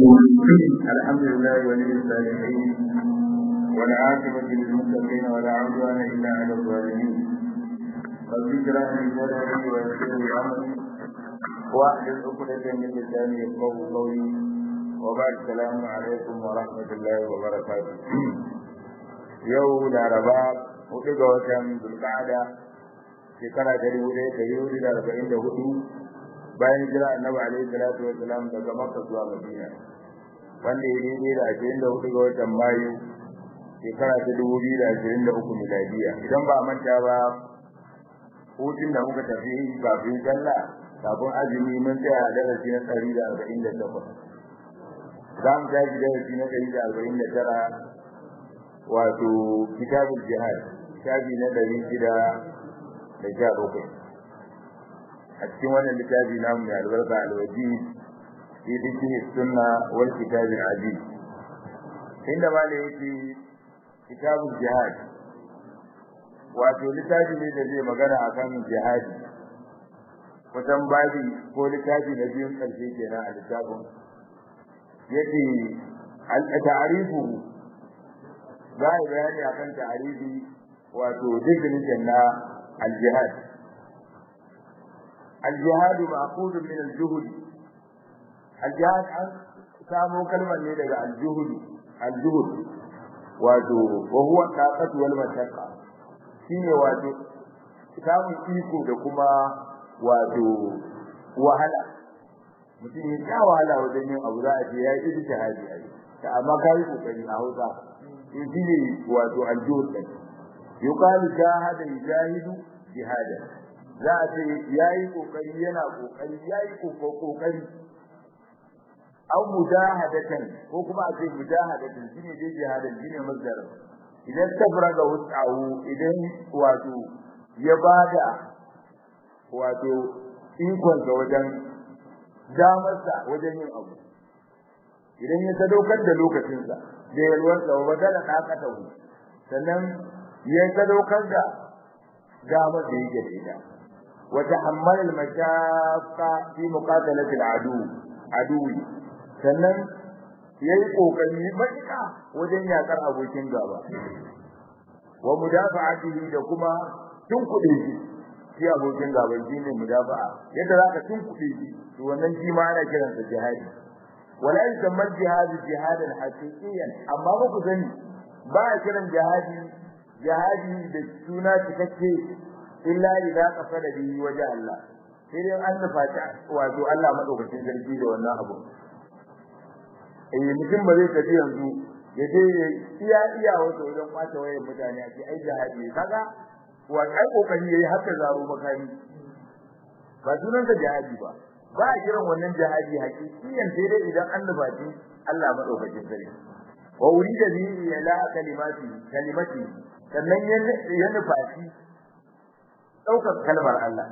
الحمد لله ولي الصالحين والعاقبة للمتقين ولا عدوان إلا على الظالمين رب اشرح لي صدري ويسر لي أمري واحلل عقدة من لساني يفقهوا قولي وبعد السلام عليكم ورحمة الله وبركاته يوم الأربعاء hudu ga watan Zulqa'ada shekara ta dubu ɗaya da hudu da arba'in da hudu bayan jira annabi alaihi salatu wasalam daga Makka zuwa Madina wanda ya daidai da ashirin da hudu ga watan Mayu shekara ta dubu biyu da ashirin da uku miladiya idan ba a manta ba hutun da muka tafi kafin sallah kafin azumi mun tsaya a darasi na ɗari da arba'in da takwas za mu tashi darasi na ɗari da arba'in da tara wato kitabul jihad shafi na ɗari shida da sha bakwai a cikin wannan littafi namu mai albarka alwaji fi dikini sunna wal kitabil aziz inda ma da yake kitabul jihad wato littafi ne da zai magana akan jihadi kusan babi ko littafi na biyun ƙarshe kenan a littafin yake al-ta'rifu za a bayani akan ta'rifi wato definition na al-jihad al-jihad ma'qud min al-juhd al-jihad an samo kalmar ne daga al-juhd al-juhd wato wa huwa taqatu wal mashaqqa shine wato samun iko da kuma wato wahala mutum ya sha wahala wajen yin abu za a ce ya yi ijtihadi ai amma kai kokari a Hausa shine wato al-juhd yuqalu jahada yujahidu jihada za a ce yayi kokari yana kokari yayi kokari aw mujahadatan ko kuma a ce mujahadatan shine dai jihadan shine masdar idan tabraga wutsa'u idan wato ya bada wato ikon ga wajen damarsa wajen yin abu idan ya sadaukar da lokacinsa da yalwarsa wa badala ɗakatahu sannan ya sadaukar da dama da yake da ita wa tahammal al mashaqqa fi muqatalati al adu aduwi sannan yayi kokari matuƙa wajen yakar abokin gaba wa mudafa'atihi da kuma tunkuɗe shi shi abokin gaban shi ne mudafa'a yadda zaka tunkuɗe shi to wannan shi ma ana kiransa jihadi wala yusamma jihad jihadan haqiqiyan amma ba ku sani ba a kiran jihadi jihadi da suna cikakke illa idza qasada bihi wajen Allah sai dai an nufata wato Allah madaukakin sarki da wannan abu eh mutum ba zai tafi yanzu ya je iya iya wato wajen kwace wayar mutane a ce ai jihadi kaga wa ai kokari yayi haka zaro makami ba sunan ka jihadi ba ba a kiran wannan jihadi hakikiyan sai dai idan an nufaci Allah madaukakin sarki wa urida bi ila kalimati kalimati sannan ya nufaci daukar kalmar Allah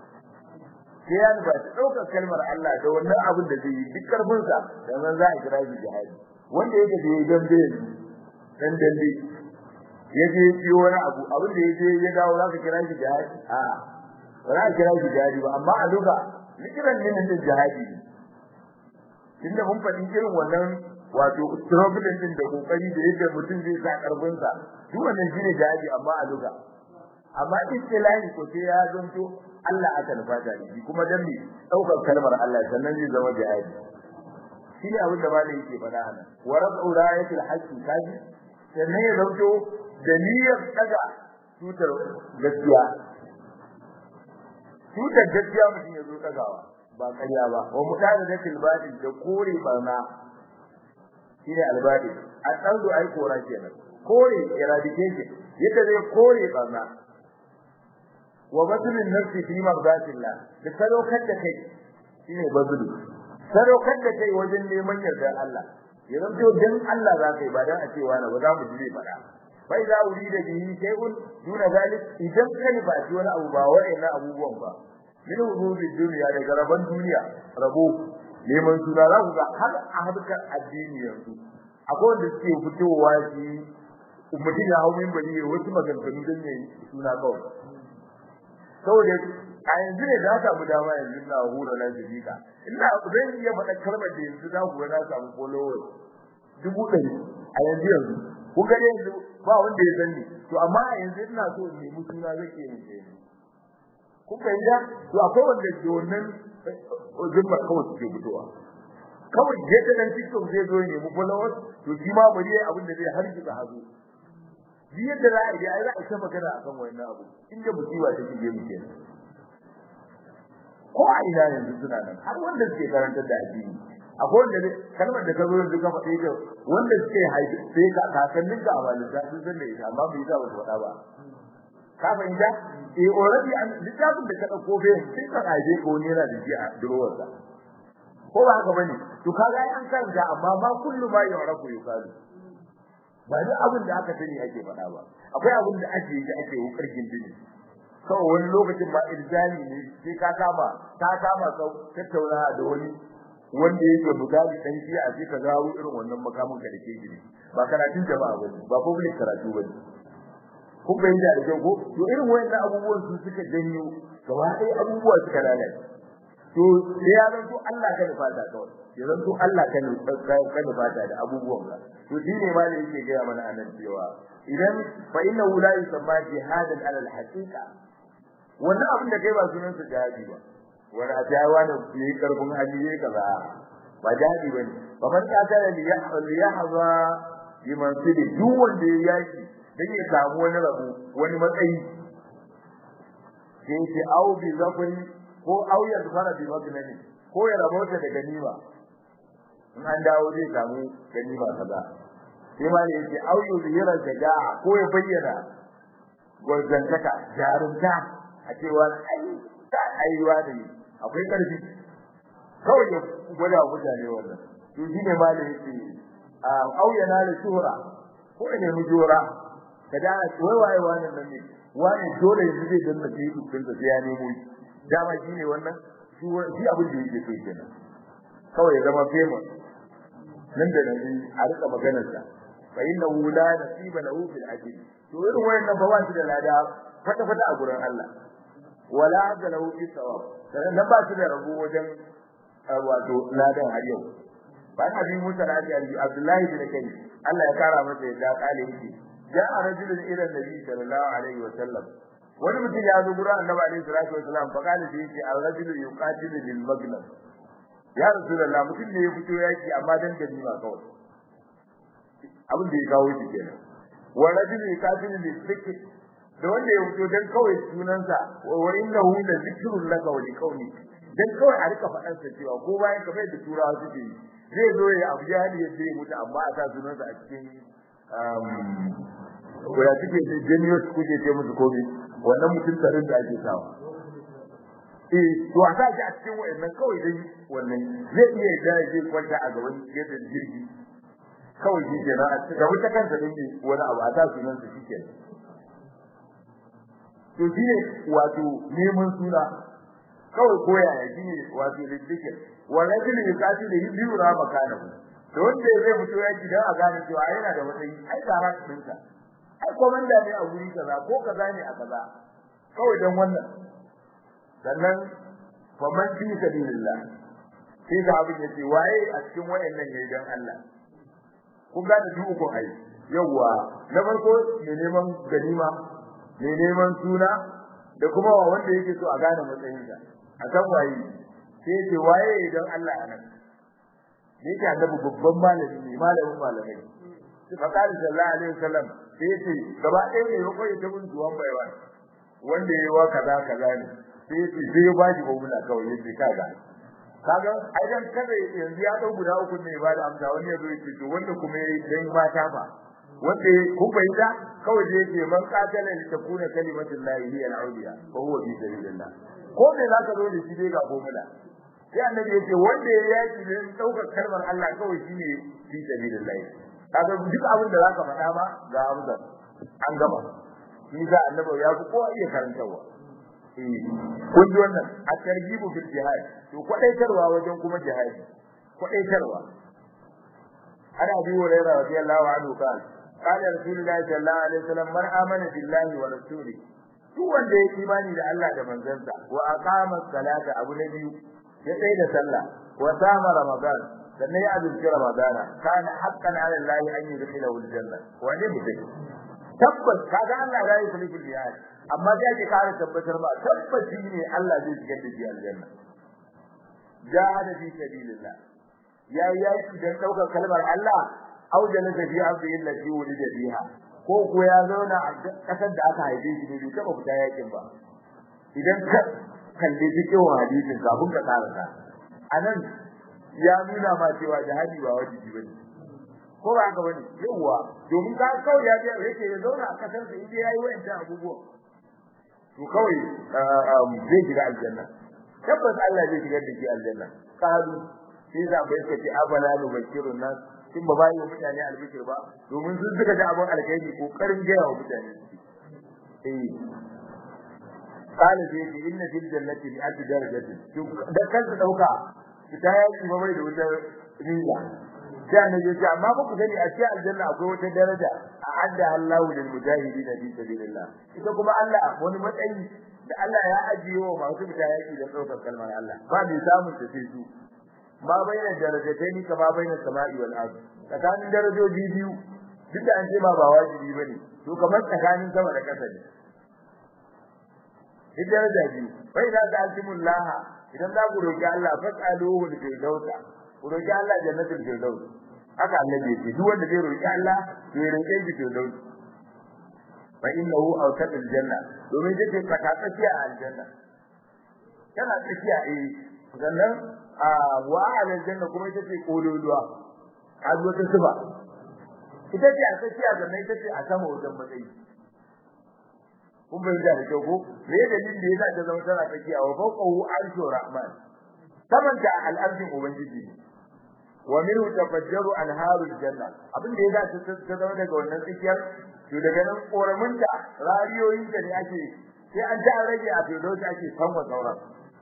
sai ya nufaci daukar kalmar Allah da wannan abin da zai yi duk karfin sa dan za a kira shi jihadi wanda yake da yayi dambe dan dambe yaje yi wani abu abin da yaje ya dawo za ka kira shi jihadi a ba za ka kira shi jihadi ba amma a duka likiran ne nan jihadi tunda mun faɗi irin wannan wato struggle din da kokari da yadda mutum zai sa karfin sa duk wannan shine jihadi amma a duka amma istilahi ko sai ya zanto Allah aka nufa da shi kuma dan me daukar kalmar Allah sannan zai zama jihadi shine abin da malai yake faɗa nan wa rab'u rayatil haqqi kaji sannan ya zanto da niyyar daga tutar gaskiya tutar gaskiya mutum ya zo dagawa ba ƙarya ba wa mutane da tilbadi da kore barna shine albadi a tsanzu ai kora kenan kore eradication yadda zai kore barna wa badlun nafsi fi mardatillah da sadaukar da kai shine badlu sadaukar da kai wajen neman yardar Allah ya zanto dan Allah za ka yi ba dan a cewa na ba za mu ji fada bai za wuri da bihi shay'un duna zalik idan kai ba ji wani abu ba wa'annan abubuwan ba min wuzuri duniya daga rabon duniya rabo neman suna za ku ga har a harkar addini yanzu akwai wanda suke fitowa shi mutum ya hau min bari wasu maganganu don yayi suna kawai saboda a yanzu ne za ta mu dama yanzu na hura na jami'a ina zan iya faɗa kalmar da yanzu za ku ga na samu followers dubu ɗari a yanzu yanzu kun ga yanzu ba wanda ya sani to amma a yanzu ina so in nemi suna zai ke yin ɗaya kun fahimta to akwai wanda ke wannan zumba kawai suke fitowa kawai yadda dan TikTok zai zo ya nemi followers to shi ma bari yayi abin da zai hargitsa hazo shi yadda za a yi ai za a ta magana akan wannan abu inda musiba ta shige mu kenan ko a ina yanzu suna nan har wanda suke karantar da addini akwai wanda kalmar da ka zo yanzu ka faɗi ta wanda suke haifi sai ka kakannin ka a balita sun san da ita amma bai za su faɗa ba ka fahimta eh already an littafin da ka dauko bai sai ka haife ko ne yana da shi a durowar sa ko ba haka bane to kaga an karanta amma ma kullu ma yarafu yukalu ba duk abin da aka sani ake faɗa ba akwai abin da ake yi ake wukar gindini kawai wani lokacin ba irzali ne sai ka kama ka kama ka tattauna da wani wanda yake misali dan shi a ce ka gawo irin wannan makamin ka dake gidi ba karatun jama'a ba ba public karatu ba kun bayyana da kyau ko to irin wayannan abubuwan su suka janyo gaba ɗaya abubuwa suka lalace to sai ya zanto Allah ka nufa ta kawai ya zanto Allah ka nufa ka nufa ta da abubuwan ka to shi ne ma da yake gaya mana anan cewa idan fa inna la yusamma jihadan ala al-haqiqa wannan abin da kai ba sunan sa jihadi ba wani a jawa da yi karfin hali yayi kaza ba jihadi bane fa man qatala li yahza bi mansibi duk wanda ya yaki dan ya samu wani rabu wani matsayi sai ce au bi zafari ko au ya fara bi magnani ko ya rabota da ganima in an dawo zai samu ganima kaza sai ma ne yake au yuzhira jadaa ko ya bayyana gwarzantaka jarumta a cewa ai ta aiwa da ni akwai karfi kawai ya gwada mutane wannan to shi ne ma da yake au yana da shuhura ko ne mu jura kada wai waye wannan nan ne wani dole yanzu zai danna kai dukkan sa ya nemo shi dama shi ne wannan shi shi abin da yake so kenan kawai ya zama famous nan da nan a rika maganar sa fa innahu la nasiba lahu fil ajr to irin wayannan ba wani da lada fata fata a gurin Allah wala da lahu fi sawab dan nan ba shi da rabo wajen wato ladan har yau bayan abin musa da Abdullahi bin Kai Allah ya kara masa yadda kale yake ja'a rajulun ila nabi sallallahu alaihi wa sallam wani mutum ya zo gurin annabi alaihi salatu wa sallam fa kana sai ce ar-rajulu yuqatilu bil maghnam ya rasulullah mutum ne ya fito yaki amma dan ganima kawai abin da ya kawo shi kenan wa rajulu yuqatilu bil fikr da wanda ya fito dan kawai sunansa wa innahu la zikrun laka wa liqawli dan kawai a rika faɗan sa cewa ko bayan kamar da turawa suke yi zai zo ya abu jahili ya ce mutu amma a sa sunansa a cikin ko ya suke da genius kuke ce musu komai wannan mutum tarin da ake sawa eh to a sa shi a cikin wayannan kawai dai wannan zai iya da zai kwanta a gaban gidan jirgi kawai shi kenan a cikin gaba ta kansa din ne wani abu a sa sunansa shi kenan to shi ne wato neman suna kawai koya ya shi ne wato riddikin wannan shi ne kashi da biyu ra makana da wanda zai fito ya ji dan a gane cewa yana da matsayi ai tsara ɗinka ai komanda ne a wuri kaza ko kaza ne a kaza kawai dan wannan sannan fa man fi sabilillah sai ga abin yace waye a cikin wayannan ne dan Allah kun ga da duk ai yawa na farko ne neman ganima ne neman suna da kuma wa wanda yake so a gane matsayinsa a san waye sai ce waye dan Allah anan ne yake annabi babban malami ne malamin malamai sai fa kali sallallahu alaihi wasallam sai ce gaba ɗaya ne ya koyi ta mun zuwan baiwa wanda yayi wa kaza kaza ne sai ce sai ya bashi babula kawai yace kaga kaga ai dan kada yanzu ya dau guda uku ne ba da amsa wani ya zo yace to wanda kuma yayi dan mata fa wanda ku bayyana kawai da yake man qatala li takuna kalimatullahi hiya al-uliya fa huwa fi sabilillah ko me zaka zo da shi dai ga gomula sai annabi yace wanda ya yaki ne daukar kalmar Allah kawai shine fi sabilillah kaga duk abin da zaka faɗa ba ga amsa an gama shi ga annabi ya fi kowa iya karantawa eh kun ji wannan a targibu fil jihad to kwadaitarwa wajen kuma jihadi kwadaitarwa ana bi wa rayra radiyallahu anhu kan qala rasulullahi sallallahu alaihi wasallam man amana billahi wa rasuli duk wanda ya imani da Allah da manzansa wa aqama salata abu na biyu ya tsaya da sallah wa sama ramadan sannan ya azumci ramadana kana haqqan ala allahi an yudkhilahu aljanna wani mutum tabbas kaga Allah ya yi sulhul biyar amma sai ke kare tabbatar ba tabbaci ne Allah zai shigar da shi aljanna jahada fi sabilillah ya yi dan daukar kalmar Allah au jalasa fi ardi allati wulida fiha ko ko ya zauna a kasar da aka haife shi bai taba fita yakin ba idan ka kalli cikin hadisin kafin ka karanta anan ya nuna ma cewa jihadi ba wajibi bane ko ba haka bane yawa domin ka kawai ya je yake ya zauna a kasar da inda yayi wayancan abubuwa to kawai zai shiga aljanna tabbas Allah zai shigar da shi aljanna kalu sai za bai kace abala nu bakirun nas kin ba bayi mutane albishir ba domin sun suka ji abun alkhairi kokarin gaya wa mutane eh kana sai ce inna fil jannati bi alfi darajatin da kansa dauka ita ya yi bai da wata riga sai ne yace amma ba ku sani a cikin aljanna akwai wata daraja a adda Allahu lil mujahidin fi sabilillah ita kuma Allah wani matsayi da Allah ya ajiye wa masu fita yaki da daukar kalmar Allah ba mai samun ta sai su ma bayyana darajatai ni kama bayyana sama'i wal ard tsakanin darajoji biyu duk da an ce ba ba wajibi bane to kamar tsakanin sama da ƙasa ne duk daraja biyu bai da ta altimullah idan za ku roki Allah fas'aluhu bil firdausa ku roki Allah jannatul firdaus haka annabi ce duk wanda zai roki Allah to ya roke shi firdaus fa innahu awsatul janna domin take tsaka tsakiya a aljanna kana tsakiya eh sannan a wa aljanna kuma ita ce kololuwa a zo ta suba ita ce a tsakiya da mai tace a sama wajen matsayi kun bai da kyau ko me dalilin da yasa ta zama tana tsakiya wa fawqahu arshu rahman saman ta al'arshin ubangiji wa minhu tafajjaru anharul janna abin da yasa ta zama daga wannan tsakiyar to daga nan koramunta rariyoyin da ne ake sai an ta rage a filosofi ake sanwa sauran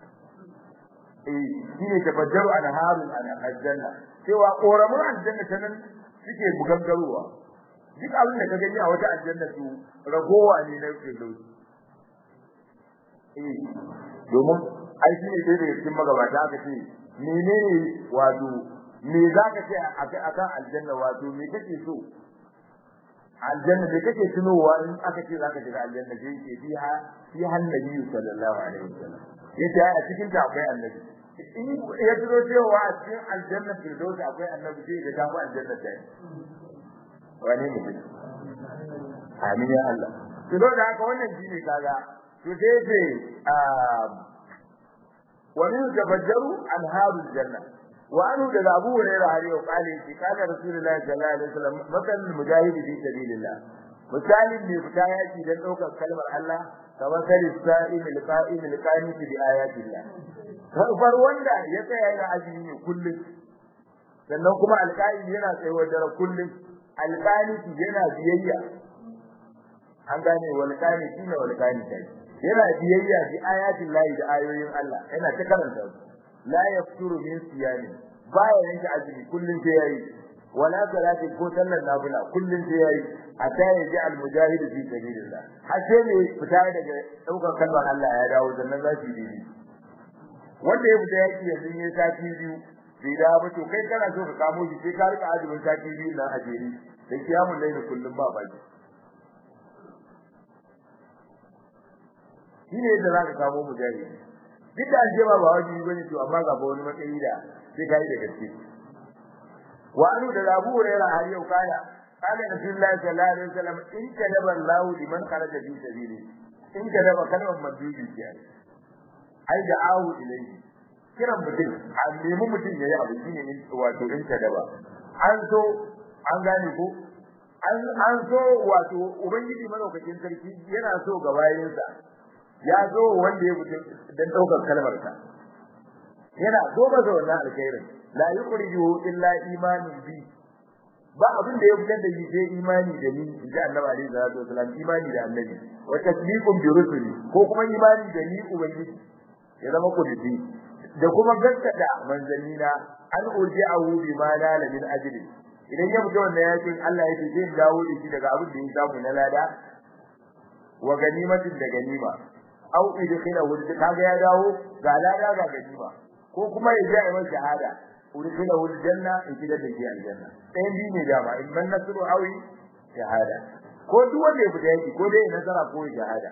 shine tafajjaru anharul aljanna cewa koramun aljanna ta nan suke bugangarowa duk abin da ka gani a wata aljanna su ragowa ne na firdausi eh domin ai shi ne da cikin magabata aka ce menene wato me zaka ce akan aljanna wato me kake so aljanna me kake tunowa in aka ce zaka shiga aljanna sai ke fiha fi annabi sallallahu alaihi wasallam yace a cikin ta akwai annabi in ya tuno cewa a cikin aljanna firdaus akwai annabi sai ga tafi aljanna ta wani mutum amin ya Allah to don haka wannan shine kaga to sai ce wa min tafajjaru anharul janna wa anhu da Abu Hurairah har yau kale shi kana Rasulullahi sallallahu alaihi wasallam masal mujahid fi sabilillah misalin ne fita yaki dan daukar kalmar Allah kamar salis sa'im al-qa'im al-qanit bi ayatillah kafar wanda ya tsaya yana azumi ne kullum sannan kuma alqa'im yana tsayuwar dare kullum alqanit yana biyayya an gane wal qanit ne wal qanit yana biyayya bi ayatillah da ayoyin Allah yana ta karanta su la yafturu min siyami baya yanke azumi kullun sai yayi wala salati ko sallar nafila kullun sai yayi hatta ya ji al mujahid fi sabilillah har sai ne fita daga daukar kalmar Allah ya dawo sannan za shi dini wanda ya fita yaki yanzu ne sati biyu bai da ba to kai kana so ka kamo shi sai ka rika azumin sati biyu na ajeri da kiyamun laili kullum ba baki shine yadda za ka kamo mujahid duk da aljema ba wajibi bane to amma ga wani matsayi da sai kai da gaske wa anu da Abu Hurairah har yau kaya kana Rasulullahi sallallahu alaihi wasallam in kadaba Allah liman kharaja fi sabili in kadaba kalmar madudi ce ai da awu ilayhi kiran mutum a nemi mutum yayi abu shine in wato in kadaba an so an gane ko an an so wato ubangiji madaukakin sarki yana so ga bayinsa ya zo wanda ya mutu dan daukar kalmar ka yana goma da wannan alkhairin la yukhrijuhu illa imanun bi ba abin da ya fitar da shi sai imani da ni da Annabi alaihi salatu wasallam imani da Annabi wa tasdiqun bi rusuli ko kuma imani da ni ubangiji ya zama kudi da kuma gaskata manzanni na an urji'ahu bi ma la min ajli idan ya fita wannan yakin Allah ya ce zai dawo da shi daga abin da ya samu na lada wa ganimatin da ganima au idkhila wurdi kaga ya dawo ga lada ga ganima ko ko kuma ya ji ayyukan shahada udkhila wal janna in kida da shi aljanna ɗayan biyu ne dama in man nasru awi shahada ko duk wanda ya fita yaki ko dai ya nasara ko ya shahada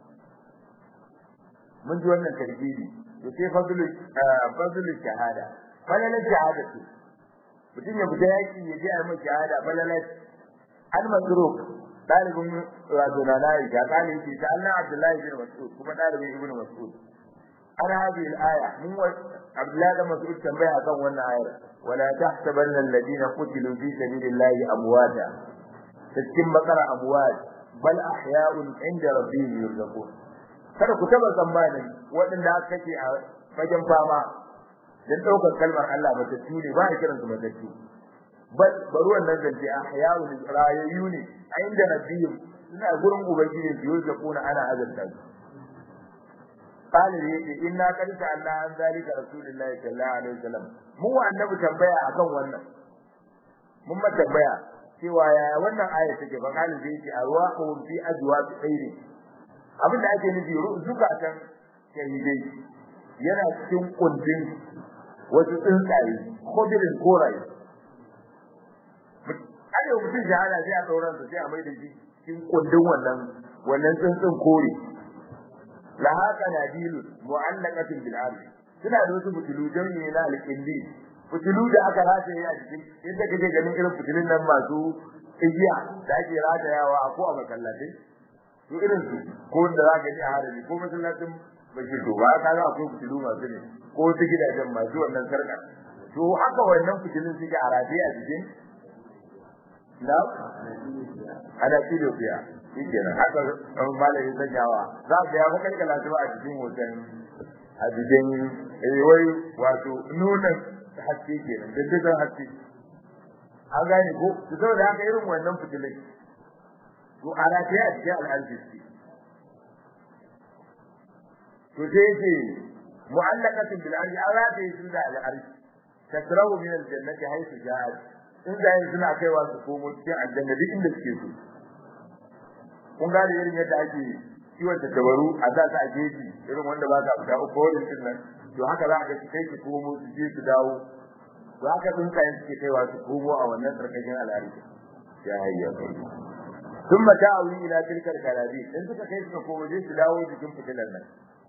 mun ji wannan tarbiyi to sai fadlu fadlu shahada falalan shahada ce mutum ya fita yaki ya ji ayyukan shahada falalan al-masruq dalibin wato na na ya kale shi ta Allah Abdullahi bin Mas'ud kuma dalibin Ibn Mas'ud an hadhihi al-aya mun wa Abdullahi bin Mas'ud tambaya akan wannan ayar wala tahsabanna alladhina qutilu fi sabilillahi amwata cikin bakara amwat bal ahya'un inda rabbihim yurzaqun kada ku taba tsammanin waɗanda aka kace a fagen fama dan daukar kalmar Allah ba ta tune ba a kiransu matattu bal bari wannan zance ahya'un rayayyu ne a inda rabbihim suna gurin ubangiji su yi zakuna ana azanta su qala yace inna qad ta'alla an zalika rasulullahi sallallahu alaihi wasallam mu wa annabi tambaya akan wannan mun ma tambaya cewa ya wannan aya take ba qala zai ce arwahum fi ajwab khairi abin da ake nufi zukatan shahidai yana cikin kundin wasu tsuntsaye khodirin koraye ai mutum shahada sai a sauran sa sai a mai da shi cikin kundin wannan wannan tsuntsun kore la haka nadilu mu'allaqatin bil ardi suna da wasu fitilu jami'i na alqindi fitilu da aka rataye a cikin inda kake ganin irin fitilun nan masu igiya da ake ratayawa a ko a masallatai to irin su ko da za ka ji a harabi ko masallacin bashir to ba ka ga akwai fitilu masu ne ko wasu gidajen masu wannan sarka to haka wannan fitilun suke a rataye a cikin na ana kilo biya shike nan haka malami sanyawa za ka ya maka kala zuwa a cikin hoton a cikin eh wai wato nuna haske kenan dindigan haske an gane ko to saboda haka irin wannan fitilai to ana ta a cikin al'arziki to sai ce mu'allaqatin bil ardi ala ta yi da al'arshi tasrahu min al-jannati haythu ja'at in da suna kaiwa su komo cikin aljanna duk inda suke so kun gane irin yadda ake kiwon tattabaru a za ta geji irin wanda ba ka fita uku wurin din nan to haka za ka ga kai su komo su je su dawo to haka sun kai suke kaiwa su komo a wannan sarkashin al'ari ya hayya ثم تعوي الى تلك الكلابيب in suka kai suka komo je su dawo jikin fitilan nan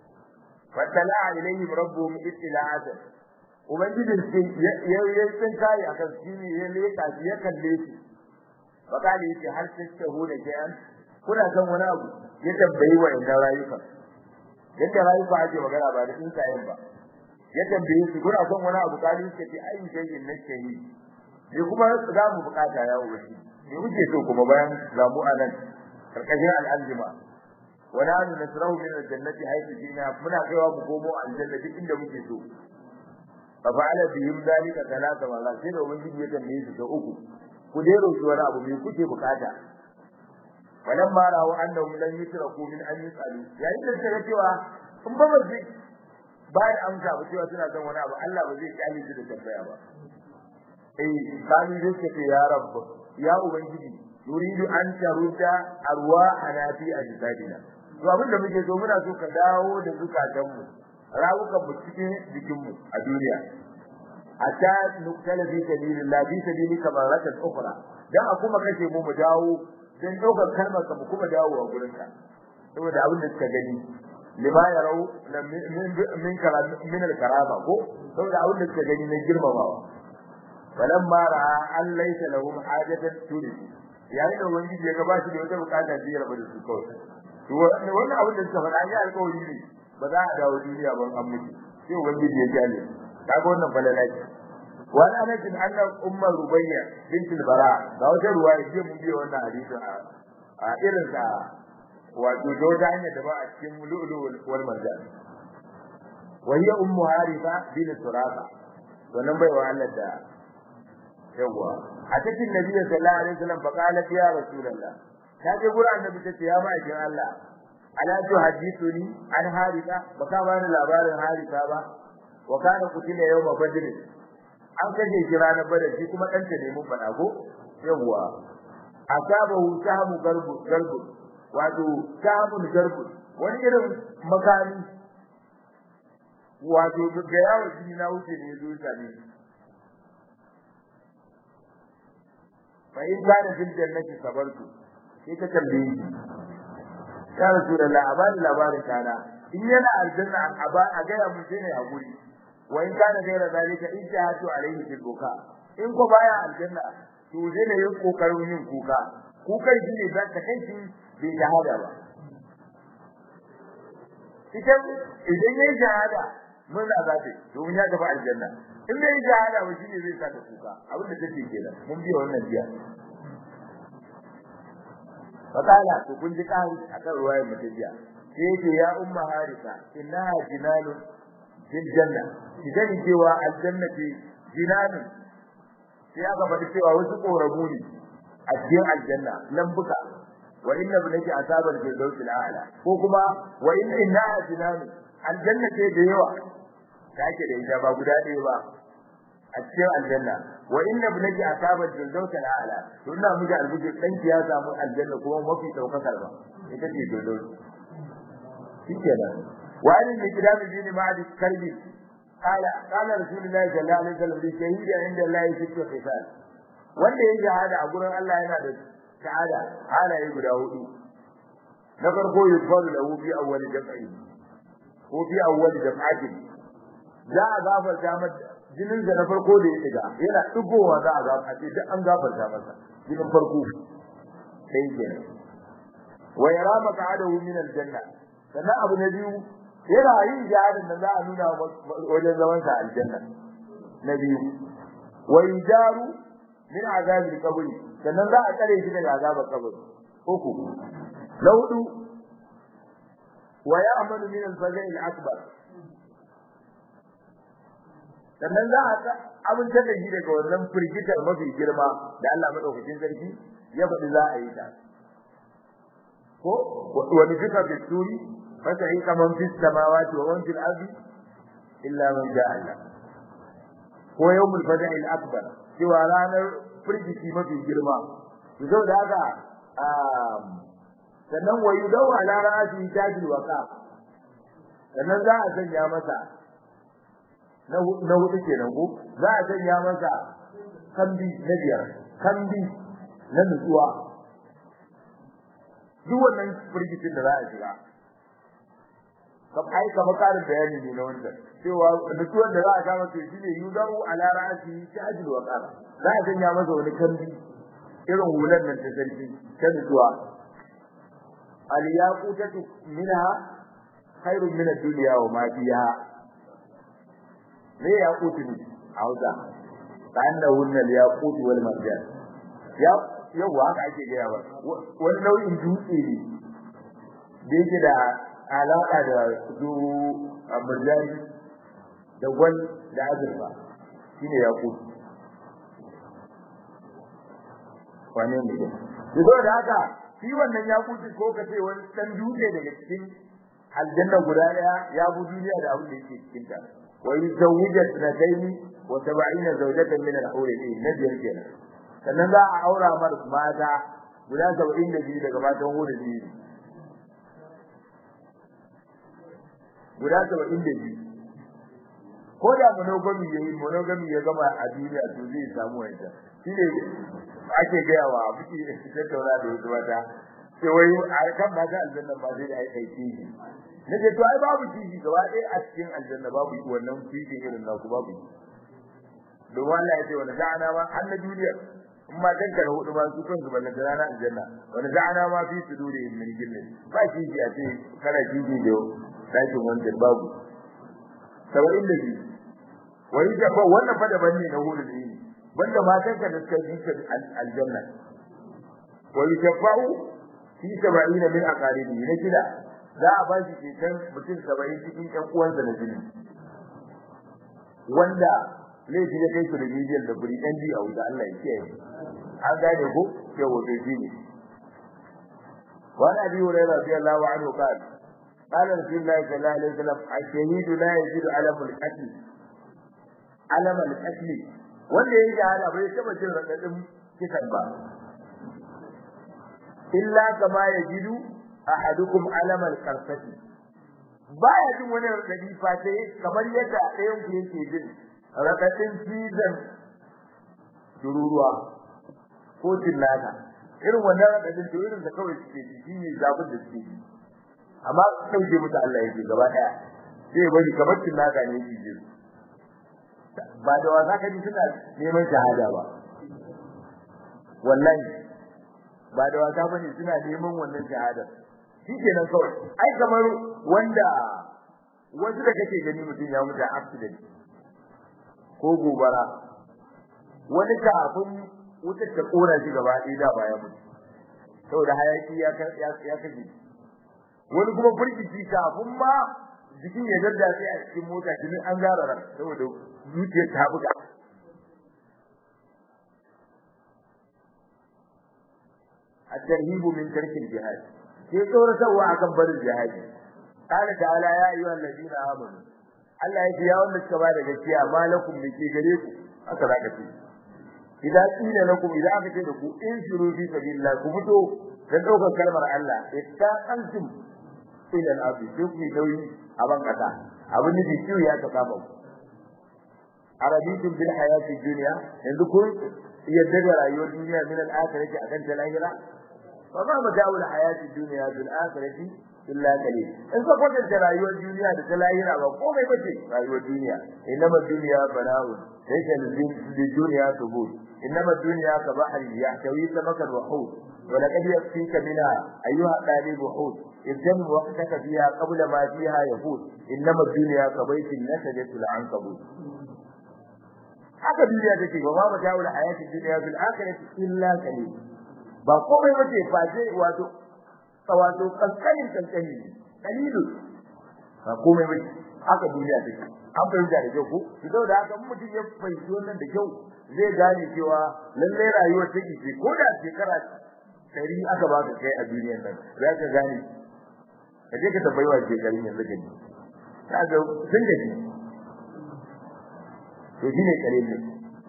fatala ilayhim rabbuhum ittila'atan ubangijin sai ya ya san kai akan shi ne ya leka shi ya kalle shi fakali yace har sai ta huda kayan kuna san wani abu ya tambayi wa inda rayuka yadda rayuka ake magana ba da sun kayan ba ya tambaye su kuna san wani abu kali yace ce ai sai na shehi ne kuma za mu bukata ya ubangi ne kuke so kuma bayan zamu anan karkashin al'aljima wala an nasrahu min aljannati haythu jina muna kaiwa mu komo aljanna duk inda muke so fa fa'ala bihim dalika talata wala sai da ubangiji ya tambaye su da uku ku dai roki wani abu me kuke bukata walan ma rawu annahum lan yutraku min an yusalu yayin da suka cewa in ba ba zai ba da amsa ba cewa suna son wani abu Allah ba zai kyale su da tambaya ba eh kani dai ce ya rabb ya ubangiji yuridu an taruda arwahana fi ajdadina to abin da muke so muna so ka dawo da zukatan mu rawukan mu cikin jikin mu a duniya hatta nuktala fi sabilillah fi sabilika maratan ukhra dan a kuma kashe mu mu dawo dan daukar kalmar ka mu kuma dawo a gurin ka saboda abin da suka gani lima yarau min karam min al-karama ko saboda abin da suka gani na girmamawa falamma ra'a an laysa lahum hajatan turi yayin da ubangiji ya ga ba shi da wata bukata da ya rabu da su kawai to wannan abin da suka faɗa ya alƙawari ne ba za a dawo duniya ban an mutu sai ubangiji ya jale kaga wannan falala ce wani ana jin anna ummar rubayya bint al-bara ga wata ruwaya ce mun biya wannan hadisin a a irin sa wato da wata hanya da ba a cikin lu'lu wal marjan wa hiya ummu harifa bin suraka wannan bai wa Allah da yawa a cikin nabi sallallahu alaihi wasallam fa qalat ya rasulullah ta je gurin annabi tace ya ma ajin Allah ala tuhaddithuni an harika baka bani labarin harika ba wa kana kutila yawma badr an kaje kira na badar shi kuma danta ne mun fada ko yawa asabahu samu garbu garbu wato samun garbu wani irin makami wato ga yawo jini na wuce ne zo same fa in kana fil jannati sabartu sai ka tambaye shi ya rasulullah a bani labarin kana in yana aljanna a ba a gaya mun sai ne a guri wa in kana gaira zalika in jahatu alaihi fil buka in ko baya aljanna to zai ne yin kokarin yin kuka kukan shi ne zaka kai shi bai shahada ba idan idan yayi shahada mun da zai domin ya tafi aljanna in bai shahada ba shi ne zai saka kuka abin da take kenan mun biya wannan biya fakala to kun ji kai akan ruwayar mutajiya sai yake ya umma harisa inna jinanun fil janna idan cewa aljanna ce jinanun sai aka faɗi cewa wasu korabu ne a cikin aljanna lambuka wa inna bunaki asabal firdaus al'ala ko kuma wa inna inna jinanun aljanna ce da yawa take da ita ba guda ɗaya ba a cikin aljanna wa inna bunaki asabal firdaus al'ala to ina miji albuji dan ya samu aljanna kuma mafi daukakar ba ita ce firdaus shikenan wa an al-kitab bin ma'ad karbi qala qala rasulullahi sallallahu alaihi wasallam bi shahidi inda Allah yake qisas wanda ya shahada a gurin Allah yana da shahada halaye guda hudu na farko yufaru lahu fi awwal jam'i ko fi awwal jam'atin za a gafarta masa jinin da na farko da ya shiga yana dugowa za a gafarta ce duk an gafarta masa jinin farko sai kenan wa yara maq'adahu min al-janna sannan abu na biyu yana yin jihadin da za a nuna wajen zaman sa aljanna na biyu wa yujaru min azabil qabri sannan za a tsare shi daga azabar kabari uku na hudu wa ya'malu min al-fazai al-akbar sannan za a abinta da shi daga wannan firgitar mafi girma da Allah madaukakin sarki ya faɗi za a yi ta ko wani fika fi suri فسعيق من في السماوات ومن في الأرض إلا من جاء الله هو يوم الفزع الأكبر سوى رانا فرجتي ما في جرما يزو داغا sannan wa yudau ala ra'si tajil waqa sannan za a sanya masa na na hudu kenan ko za a sanya masa kambi na biyar kambi na nutsuwa duk wannan firgitin da za a shiga kam ai kama karin bayani ne na wannan cewa nutsuwar da za a kama to shine yudau ala ra'si tajil wa qara za a sanya masa wani kambi irin hulan nan ta sarki ta nutsuwa al yaqutatu minha khairun min ad-dunya wa ma fiha me yaqutu ne hausa kana hunna al yaqut wal marjan ya yawa haka ake gaya ba wani nau'in dutse ne da yake da alaka da su murjani da gwal da azurfa shine yakut wane ne ko da haka shi wannan yakuti ko ka ce wani dan dutse daga cikin aljanna guda daya ya bu duniya da abin da yake cikin ta wa yuzawwijat nadaini wa sab'ina zawjatan min al-hur na biyar kenan sannan za a aura mar mata guda 72 daga matan hurin biyu guda saba'in da biyu ko da monogamy yayi monogamy ya gama a duniya to zai samu wanda shi ne ake gaya wa muke tattauna da wasu mata sai wai a kan mata aljanna ba zai da aiki kishi na ce to ai babu kishi gaba ɗaya a cikin aljanna babu wannan kishi irin na ku babu don Allah ya ce wani za'ana ma an na duniya in ma danka da hudu ma su kansu ballan da rana aljanna wani za'ana ma fi su dure min gillin ba kishi a ce kana kishi da dakin wanda babu saba'in da biyu wani jaba wannan fa daban ne na wurin ne banda matan ka da suka yi aljanna wani jaba'u fi saba'in min aqaribi na gida za a ba shi ceton mutum saba'in cikin ƴan uwansa na jini wanda laifi ya kai su da bidiyar da buri ɗan biyu a wuta Allah ya kiyaye an gane ko yau wato shi ne وعن ابي هريره رضي الله عنه قال قال رسول الله صلى الله عليه وسلم الشهيد لا يجد علم القتل علم القتل wanda yake hada bai taba jin radadin kisan ba illa kama yajidu ahadukum alam al-qarfati baya jin wani radadi fa sai kamar yadda ɗayan ku yake jin radadin cizon tururuwa ko tinnaka irin wannan radadin to irin da kawai suke ji shine zabin da suke ji amma sauke musu Allah yake gaba daya sai bari kamar tinnaka ne yake ji ba da wasa ka ji suna neman shahada ba wallahi ba da wasa bane suna neman wannan shahada shikenan kawai ai kamar wanda wasu da kake gani mutum ya mutu accident ko gobara wani kafin wutar ta kora shi gaba ɗaya da baya mutu saboda hayaki ya ya kashe wani kuma firgici kafin ma jikin ya daddace a cikin mota jinin an gara ran saboda zuciyar ta buga الترهيب من ترك الجهاد sai tsoratarwa akan barin jihadi qala ta'ala ya ayyuhal ladina amanu Allah ya ce ya wanda suka ba da gaskiya malakum da ke gare ku haka zaka ce idan kila lakum idan aka ce da ku in shiru fi sabilillah ku fito dan daukar kalmar Allah ittaqantum ila al-ardi duk mai nauyi a ban kasa abin da kiyu ya ka kama ku arabitum bil hayati dunya yanzu kun yadda da rayuwar duniya min al-akhirati akan ta lahira fa ma mata'ul hayati dunya bil akhirati illa qalil in ka kwatanta rayuwar duniya da ta lahira ba komai bace rayuwar duniya inama dunya bala'u laysa lil dunya tubut inama dunya ka bahri yahtawi samakan wa hut wa laqad yakfika minha ayyuha talib hut idan waqtaka fiha qabla ma fiha yahut inama dunya ka baitin nasajatul ankabut haka duniya take ba ma mata'ul hayati dunya bil akhirati illa qalil ba komai bace face wato wato kankanin kankani kalilu ba komai bai haka duniya take an fahimta da kyau ko to da haka mutum ya fahimci wannan da kyau zai gane cewa lalle rayuwar take ce ko da shekara dari aka baka kai a duniyar nan za ka gane ka je ka tabbai wa shekarun yanzu ka ji ka ga sun gaji to shine kalilin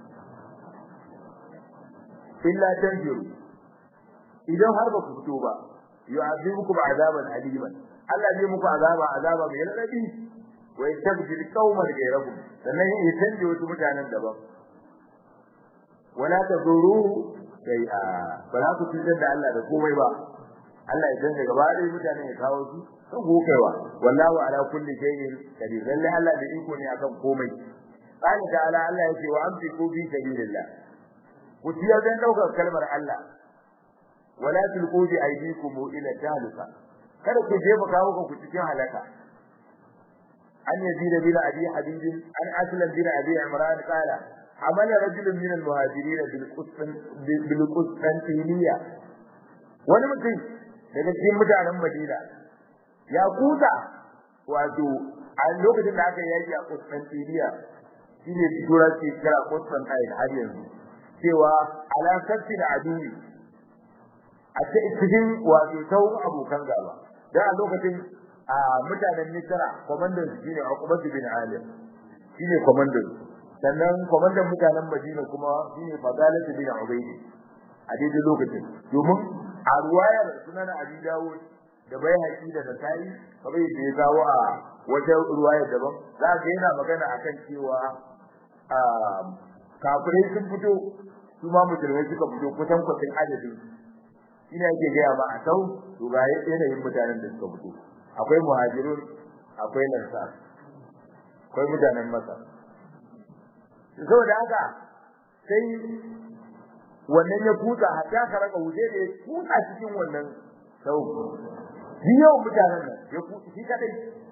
illa tanjiru idan har ba ku fito ba yu'adhibukum azaban aliman Allah zai muku azaba azaba mai radadi wa yastabdil qauman ghayrakum sannan ya canje wasu mutanen daban wala taduru sai a ba ku tuntar da Allah da komai ba Allah ya canje gaba da mutanen ya kawo su kan gokaiwa wallahu ala kulli shay'in qadir lalle Allah da iko ne akan komai qala ta'ala Allah yake wa amsiku bi sabilillah ku tiyar dan daukar kalmar Allah wala tulqu bi aydikum ila taluka kada ku jefa kawo ku cikin halaka an yazid bin abi habib an aslam bin abi imran qala amala rajulun min al-muhajirin bil qustan bil qustantiniya wani mutum daga cikin mutanen madina ya kuta wato a lokacin da aka yaki a qustantiniya shine turanci kira qustantine har yanzu cewa ala sabtin adui a cikin wato tawun abokan gaba dan a lokacin a mutanen Misra komandan su shine Uqbah bin Alim shine komandan sannan komandan mutanen Madina kuma shine Fadalah bin Ubayd a daidai lokacin domin a ruwayar sunan Abi Dawud da Baihaqi da Nasa'i kamar yadda ya kawo a wata ruwaya daban za ga yana magana akan cewa a kafirai sun fito su ma musulmai suka fito kusan kwatin adadin ina yake gaya ba a sau to ga yanayin mutanen da suka fito akwai muhajirun akwai lansar akwai mutanen masa saboda haka sai wannan ya kuta hatta ka raka wuce da ya kuta cikin wannan sau shi yau mutanen nan ya kuta shi kadai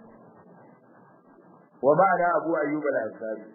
wa ma'ana abu ayyub al-ansari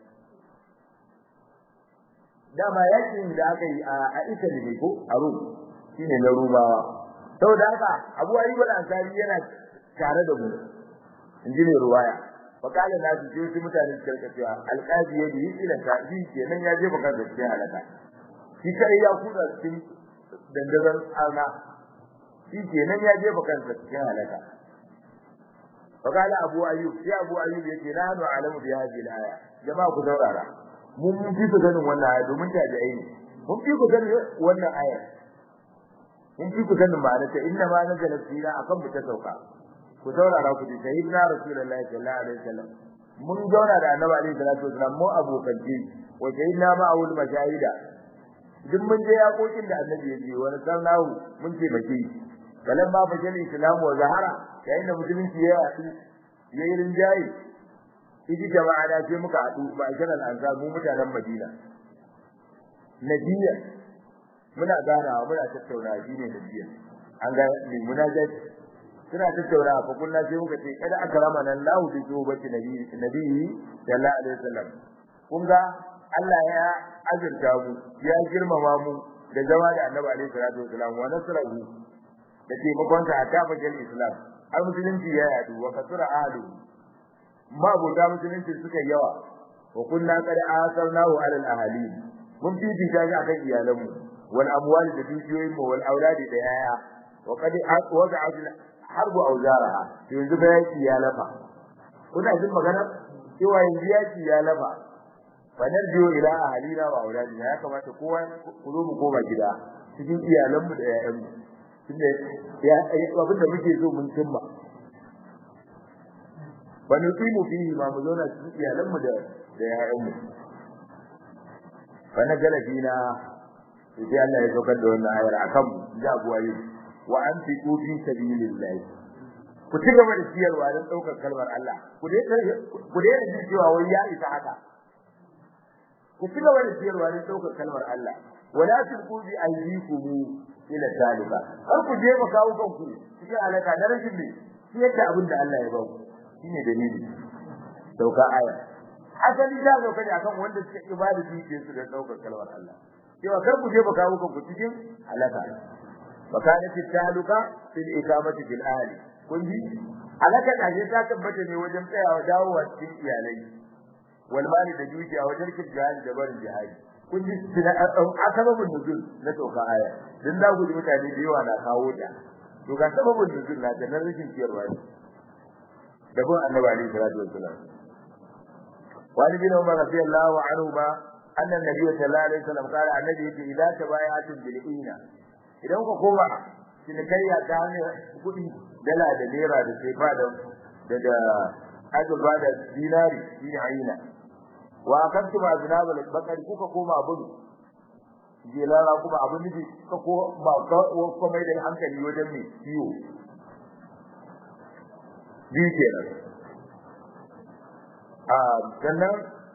dama yakin da aka yi a Italy ne ko a Rome shine na rumawa saboda haka Abu Ayyub al-Ansari yana tare da mu inji ne ruwaya fakala na ji sai su mutane su karka cewa alqazi ya bi ila ta bi kenan ya je baka da cikin halaka shi kai ya kuda cikin dandazan arna shi kenan ya je baka da cikin halaka fakala Abu Ayyub sai Abu Ayyub yake na hanu alamu bi hadhihi al-aya jama'a ku daurara mun fi ku ganin wannan aya domin tabi'ai ne mun fi ku ganin wannan aya in fi ku sanin ma'ana ta inna ma nazala fina akan mu ta sauka ku saurara ku ji sayyidina rasulullahi sallallahu alaihi wasallam mun zauna da annabi alaihi salatu wasallam mu abokan ji wa sayyidina ma'awul mashahida duk mun je yakokin da annabi ya je wani sallahu mun ce baki kalan ba fa jali islamu wa zahara yayin da musulunci ya yi yayi rinjaye idi jama'a da sai muka hadu ba kiran al-ansar mu mutanen Madina nabiya muna ganawa muna tattauna shine nabiya an ga munajat suna tattauna fa kullu sai muka ce kada akrama nan lahu bi zubati nabi nabi sallallahu alaihi wasallam kun ga Allah ya azurta mu ya girmama mu da zama da Annabi alaihi salatu wasallam wa nasrahu da taimakon sa ta fagen Islam har musulunci ya yadu wa kasura ahlu ma buta musulunci suka yawa wa kunna qad asarnahu ala al-ahli mun fifita shi akan iyalanmu wal amwal da dukiyoyin mu wal auladi da yaya wa qad wada'at harbu auzaraha yanzu ba yaki ya lafa kuna jin magana cewa yanzu yaki ya lafa fa narjiu ila ahlina wa auladina ya kamata kowa ku zo mu koma gida cikin iyalanmu da yayanmu tunda ya abin da muke so mun cimma wa nuqimu fihi ma mu zauna cikin iyalanmu da da yayanmu fa najala fina sai Allah ya saukar da wannan ayar akan mu da abuwaye wa anfiqu fi sabilillah ku ci gaba da ciyarwa don daukar kalmar Allah ku dai ku dai da cewa wai ya isa haka ku ci gaba da ciyarwa don daukar kalmar Allah wala tulqu bi aydikum ila zalika har ku je kawo kanku cikin alaka da rashin ne shi yadda abin da Allah ya ba ku shine dalili dauka aya asali da dauka ne akan wanda suke ibada su su da daukar kalmar Allah cewa kar ku je kawo kanku cikin alaka وكانت التهلكة في الإقامة في الأهل كنت alaka kaje ta tabbata ne wajen tsayawa dawowa cikin iyalai wal mali da dukiya wajen kirkin jihadi da barin jihadi kun ji tuna asababun nuzul na toka aya dan da guji mutane da yawa na kawo ta to ga sababun nuzul na da nan rikin ciyarwa ne da bin annabi alaihi salatu wassalam wani bin umar radiyallahu anhu ba annan nabi sallallahu alaihi wasallam kala annabi yace idza tabaya'atun bil ina idan ku koma cinikayya ta hanyar kuɗi dala da naira da sefa da da da azurfa da dinari shine aina wa kantu ba zinabul bakari kuka koma abun jelara kuma abun nufi ka ko ba ko mai da hankali wajen ne ciwo bi kenan a sannan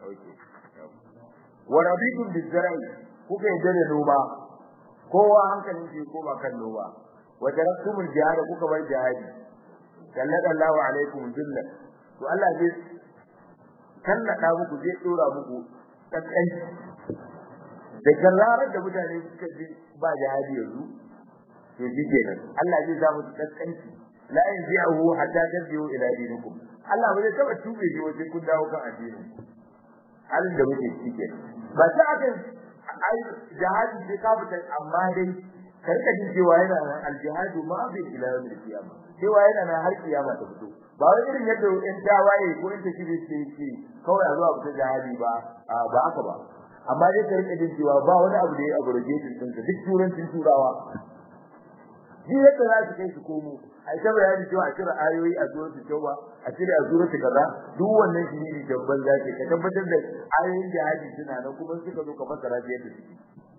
wa rabitum bizra'i kuka yi da noma kowa hankalin shi ko ba kan noma wa taraktumul jihad kuka bar jihadi sallallahu alaikum jilla to Allah zai kallaka muku zai dora muku kakkai da kararar da mutane suka ji ba jihadi yanzu to shi kenan Allah zai sa muku kakkanci la yanzi'uhu hatta tarji'u ila dinikum Allah ba zai taba tube shi wajen kun dawo kan addini halin da muke ciki kenan ba ta akan ai jihadi sai ka fita amma dai karka jin cewa yana nan aljihadu ma bi ila yawmil qiyama cewa yana nan har kiyama ta fito ba wai irin yadda in tawaye ko in take ce ce kawai a zuwa fita jihadi ba ba haka ba amma dai karka jin cewa ba wani abu da ya abrogate din ka duk turancin turawa shi yadda za su kai su komo ai ta bayani cewa a cire ayoyi a zuwa su tauba a cire a zuwa su kaza duk wannan shi ne dabban zaki ka tabbatar da ayoyin jihadi suna nan kuma suka zo ka fassara shi yadda suke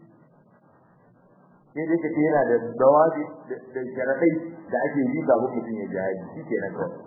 sai dai kace yana da dawabi da sharadai da ake yi ga mutum ya jihadi shi kenan kawai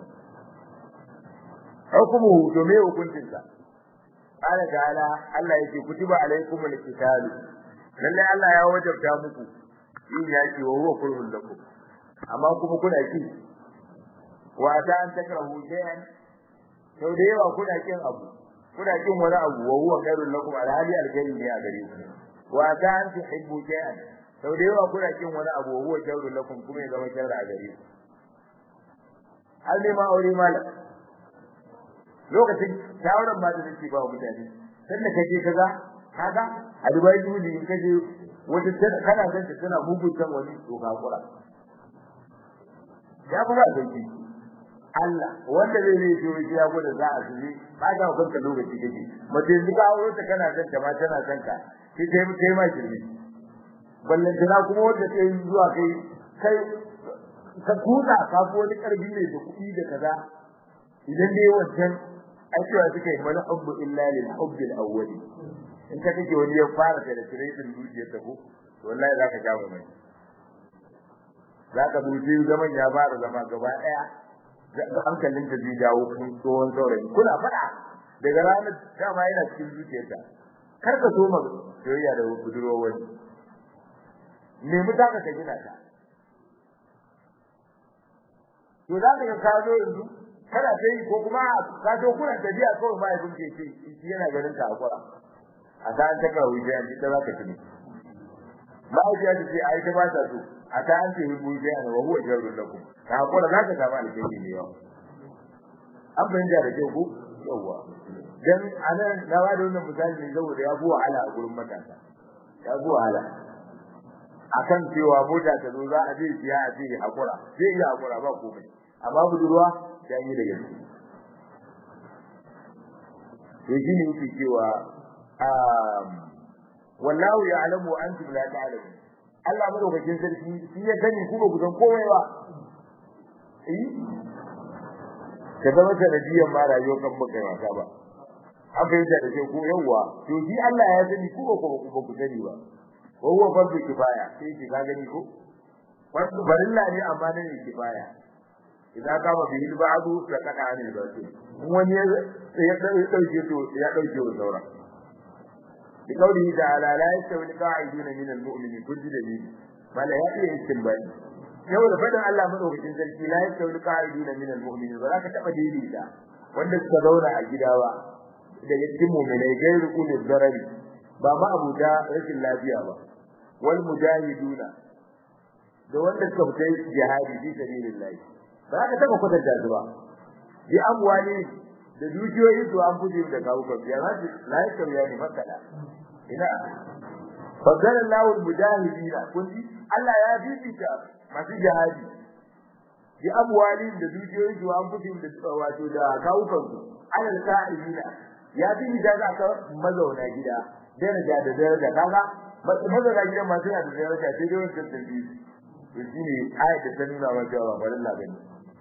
hukumu to me hukuncin sa Allah ta'ala Allah yake kutiba alaikumul qital lalle Allah ya wajabta muku yin yaki wa huwa kurhun lakum amma kuma kuna ki wa ta an takrahu shay'an sau da yawa kuna kin abu kuna kin wani abu wa huwa khairul lakum alhali alkhairi ne a gare ku wa ta an tuhibbu shay'an sau da yawa kuna kin wani abu wa huwa khairul lakum kuma ya zama sharri a gare ku hal ne ma aure malam lokacin shawaran ma da nake ba mutane sanda kaje kaza kaga a dubai duni in kaje wata kana san ta tana mugun san wani to kakura ya kuma sauki Allah wanda zai zai ciwo shi ya gwada za a shiri ba ka kanka lokaci kake mace yanzu ka aure ta kana san ta ma tana san ka sai kai kai ma shirme ballan tana kuma wanda ta yi zuwa kai kai ka kuza ka fi wani karfi ne da kuɗi da kaza idan dai wancan ai cewa suka yi mana hubbu illa lil hubbi al awwali in ka kake wani ya fara da tiretin zuciyar ta ko wallahi zaka ja mai zaka buji zaman ya fara zama gaba daya ga hankalin ta zai dawo kun tsohon saurayi kuna fada daga ranar dama yana cikin zuciyarta kar ka so ma soyayya da budurwa wani nemi ta ka gina ta to za ka ka zo yanzu kana sai ko kuma ka zo kuna tafiya kawai ma yabin ke ce shi yana ganin ka akura a ta an ta ka wuce an ta za ka tuni ba a ce ce ai ta ba ta so a ta an ce hibu sai an wa huwa jarrun lakum ka akura za ka samu alheri ne yau an fahimta da kyau ko yawwa dan anan na ba da wannan misali ne saboda ya buwa ala a gurin matasa ya buwa ala akan cewa mota ta zo za a je siya a ce hakura sai iya hakura ba komai amma budurwa ya yi da gaske to shi ne yake cewa wallahu ya'lamu wa antum la ta'lamun Allah madaukakin sarki shi ya sani ku ba ku san komai ba eh ka zama sanadiyan ma rayuwar kan baka yi wasa ba an fahimta da ke ko yawwa to shi Allah ya sani ku ba ku ba ku sani ba wa huwa fardu kifaya sai ki ka gani ko fardu barilla ne amma ne kifaya idan ka ba bil ba'du la kada an da shi wani ya ya dauke to ya dauke wa saura bi kauli ta'ala la yastawi qa'iduna min al-mu'minin kulli dalil bala ya iya istinbani yau da fadan Allah madaukakin sarki la yastawi qa'iduna min al-mu'minin ba za ka taba daidaita wanda suka zauna a gida ba daga cikin mu'minai gairu ulil darari ba ma abuda rashin lafiya ba wal mujahiduna da wanda suka fita jihadi fi sabilillah ba ka taba kwatanta su ba bi amwali da dukiyoyin su an fuje da kawo kan biya ma la yastawi yani makala ina fadala Allahu al-mujahidina kun ji Allah ya bibita masu jihadi bi amwali da dukiyoyin su an fuje da wato da kawo kan su alal qa'idina ya bibita za ka mazauna gida daraja da daraja kaga mazauna gidan masu yana da daraja sai dai wancan tafi to shine ayat da ta nuna wa cewa ba Allah bane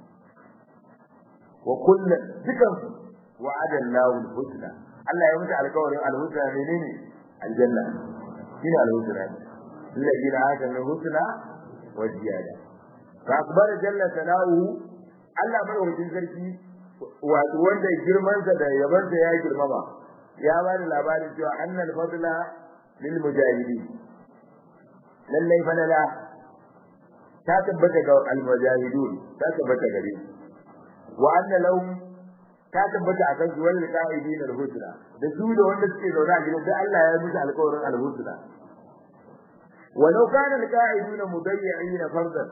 wa kullu dukan wa'ada Allahu al-husna Allah ya mutu alƙawarin al-husna menene aljanna shine al-husna alladhina atana al-husna wa ziyada fa akbar jalla sana'u Allah madaukakin sarki wato wanda girmansa da yabansa ya girmama ya ba da labarin cewa annal fadla lil mujahidin lallai falala ta tabbata ga al mujahidun ta tabbata gare wa anna lahum ta tabbata akan su wal qa'idin al husna da su da wanda suke zaune a gidan sai Allah ya musu alƙawarin al husna walau kana al qa'iduna mudayyi'ina fardan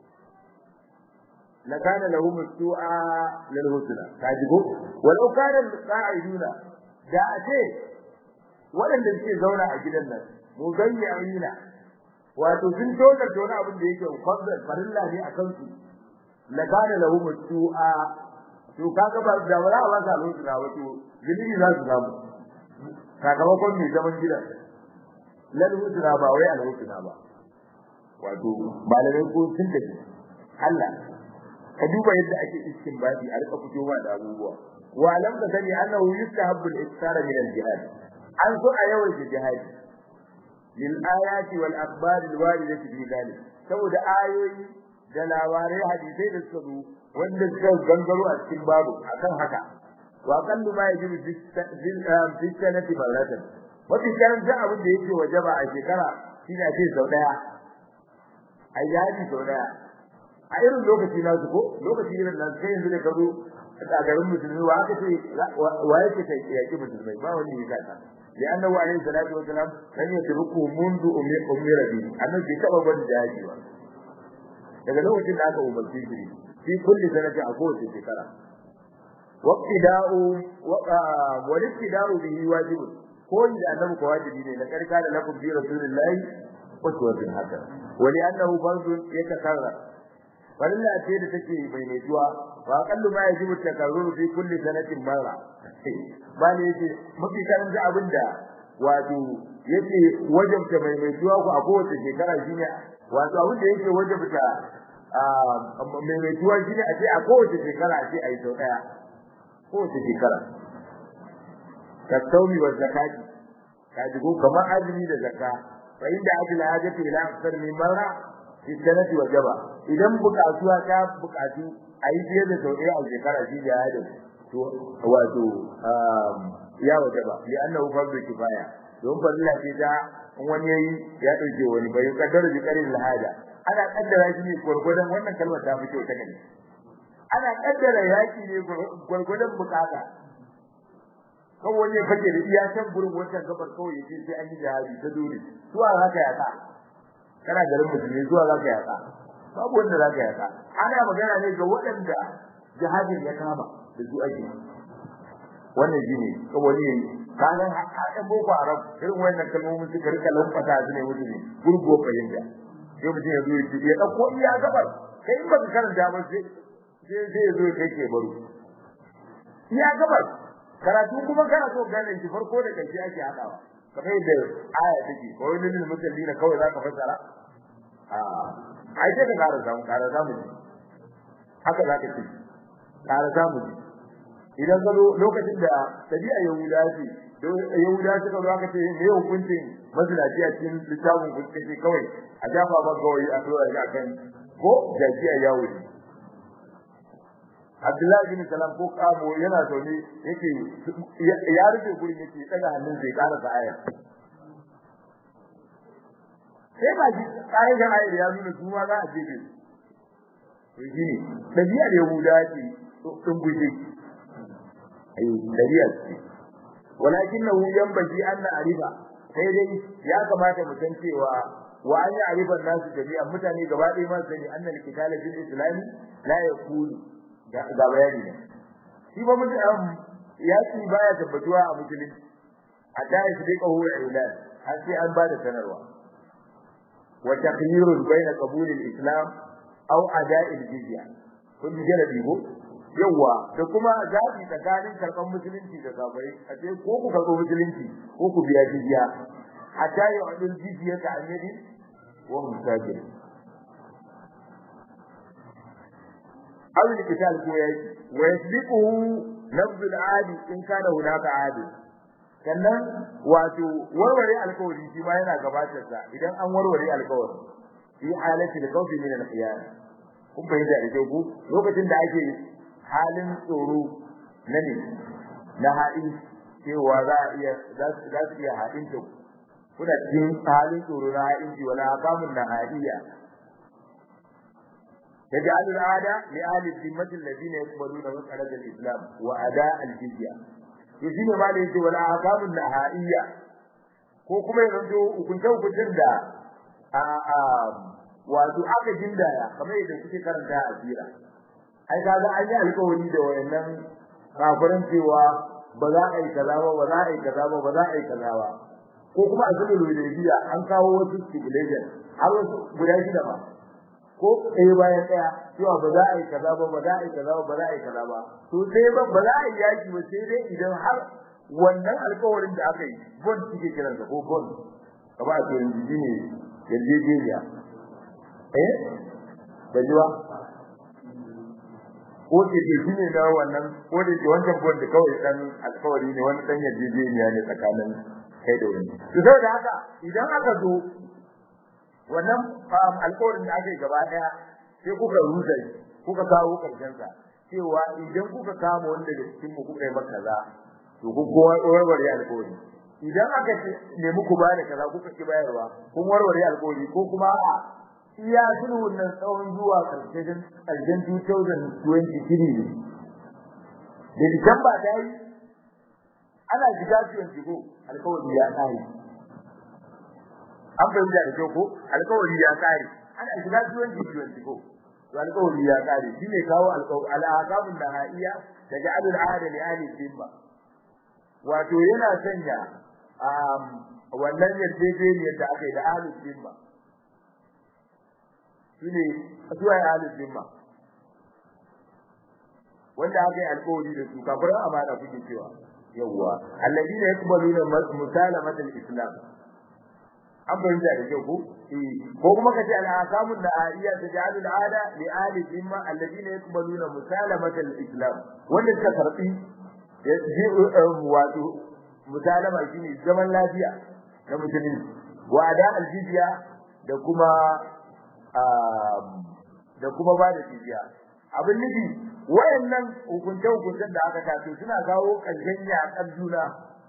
لكان لهم السوء للهدنة كاجبو ولو كان القاعدون da ace waɗanda suke zauna a gidan nan mugayyina wato sun toka tona abin da yake fadlan farilla ne a kansu la kana lahum su'a to kaga ba da wala ba za su na wato gilimi za su samu sakamakon mai zaman gidan lal hudna ba wai al hudna ba wato malamai ko sun tafi Allah ka duba yadda ake istinbadi a rika fitowa da abubuwa wa lam ka sani annahu yustahabbu al-iktara min al-jihad an so a yawan jihad lil ayati wal akhbar al-waridati fi dhalik saboda ayoyi da labarai hadisai da suka zo wanda suka gangaro a cikin babu akan haka wa qallu ma yajibu fi sanati maratan mafi karanta abin da yake wajaba a shekara shine a ce sau daya ayyadi sau daya a irin lokaci na su ko lokaci irin nan sai yanzu da kazo a garin musulmi wa aka ce wa yake ta yaki musulmai ba wani ya kasa ya annabi alaihi salatu wa salam kan ya turku mundu ummi ummi rabi annabi bai taba bani jaji ba daga lokacin da aka umarci shi fi kulli sanati a kowace shekara waqtida'u wa ibtida'u bihi wajib ko da annabi ko wajibi ne na karka da lakum bi rasulillahi uswatun hasana wa li annahu fardun yatakarrar farilla ce da take mai metuwa wa qallu ma yajibu takarruru fi kulli sanatin marra ba ne yake mafi karanta abinda wato yake wajabta mai metuwa ku a kowace shekara shine wato abin da yake wajabta mai mai tuwa shi ne a ce a kowace shekara a ce a yi sau ɗaya kowace shekara ka saumi wa zakati ka ji ko kamar azumi da zakka fa inda ajla hajati ila aksar min marra fi sanati wa jaba idan bukatuwa ta bukatu a yi fiye da sau ɗaya a shekara shi da ya to wato ya wajaba li annahu fardu kifaya don farilla ce ta wani yayi ya dauke wani bai kaddara bi karin lahada ana kaddara shi ne gurgurdan wannan kalmar ta fito ta gani ana kaddara yaki ne gurgurdan bukata kawai wani fake da iya can gurin wancan gabar kawai yace sai an yi jihadi ta dole zuwa haka ya ka kana garin musulmi zuwa zaka ya ka babu wanda zaka ya ka ana magana ne ga waɗanda jihadin ya kama da su ake wannan shine kawai ne kanan haɗin boko haram irin wannan kalmomin suka rika lamfata su ne mutum ne gurgo fahimta sai mutum ya zo ya ce ya ɗauko iya gabar kai in baka karanta ba sai sai ya zo ya kai ke baro iya gabar karatu kuma kana so gane shi farko da ƙarshe ake haɗawa kamar yadda aya take ko wani lil musallina kawai zaka fassara a ai sai ka ƙara samu ƙara samu haka zaka ce ƙara samu idan ka lokacin da tabi'a yahuda ce yahuda suka zo aka ce me hukuncin mazinaci a cikin littafin kuka ce kawai a jafa ba kawai a tura shi akan ko jaki a yawo ne Abdullahi bin Salam ko kamo yana zaune yake ya rufe gurin yake daga hannun sai ƙara sa aya sai ba shi ƙa'idar ayar ya nuna su ma za a jefe su shi ne ɗabi'ar yahuda ce ɗin guje ai ɗabi'ar ce walakinahu yanbaghi an na'rifa sai dai ya kamata mu san cewa wa an ya'rifa nasu jami'a mutane gaba ɗaya ma sani annal qitala fil islam la yakunu ga bayani ne shi ba mutum yaki baya tabbatuwa a musulunci a da shi dai kawo ilan har sai an bada sanarwa wa taqyirun bayna qabul al-islam aw ada'i al-jizya kun ji jarabi ko yawa da kuma zabi tsakanin karban musulunci da kafirai a ce ko ku karbo musulunci ko ku biya jizya hatta yu'dul jizya ta annabi wa musajir aw al-qital ko yayi wa yasbiquhu nabd al-adi in kana hunaka adi sannan wato warware alkawari shi ma yana gabatar da idan an warware alkawari fi halati al-khawfi min al-khiyar kun bayyana da ku lokacin da ake halin tsoro na ne na haɗin cewa za a iya za su iya haɗin ta kuna cikin halin tsoro na haɗin ji wala hakamun na haɗiya يجعل العادة لأهل الذمة الذين يقبلون مسألة الإسلام وأداء الجزية يجيب ما ليس ولا أحكام النهائية ko kuma ya zanto hukunce hukuncin da wato aka jindaya kamar yadda kuke karanta a sira ai kaga an yi alƙawari da wayannan kafirin cewa ba za a yi kaza ba ba za a yi kaza ba ba za a yi kaza ba ko kuma a cikin lullubiya an kawo wasu stipulation har wasu guda shida ba ko ɗaya bayan ɗaya cewa ba za a yi kaza ba ba za a yi kaza ba ba za a yi kaza ba to sai ba ba za a yi yaki ba sai dai idan har wannan alƙawarin da aka yi bond suke kiransa ko bond kaba a cikin jiji ne yarjejeniya eh da jiwa ko ce ke shi ne na wannan ko da ke wancan bond kawai dan alƙawari ne wani dan yarjejeniya ne tsakanin kai da wani to saboda haka idan aka zo wannan alƙawarin da aka yi gaba daya sai kuka rusa kuka kawo karshen sa cewa idan kuka kama wanda da cikin mu kuka yi maka kaza to ku kowa warware alƙawari idan aka ce ne muku ba da kaza kuka ki bayarwa kun warware alƙawari ko kuma a iya sulhun nan tsawon zuwa karshen karshen 2023 ne da Disamba ta yi ana shiga 24 alƙawari ya tsari an fahimta da kyau ko alƙawari ya kare ana shiga duwan jijiyoyi ko to alƙawari ya kare shine kawo al'aqabun nahaiya da ja'alul ahad li ahli dhimma wato yana sanya wannan yarjejeniyar da aka yi da ahli dhimma shine zuwa ahli dhimma wanda aka yi alƙawari da su kafin amana kuke cewa yawwa alladina yaqbaluna musalamatul islam an bayyana da kyau ko ko kuma kace al-ahkamun nahariya taj'alu al-ada li ahli dhimma alladhina yaqbaluna musalamata al-islam wanda suka karbi wato musalama shine zaman lafiya na musulunci wa ada al-jizya da kuma da kuma ba da jizya abin nufi wayannan hukunce hukuncen da aka taso suna kawo kanjan yakan juna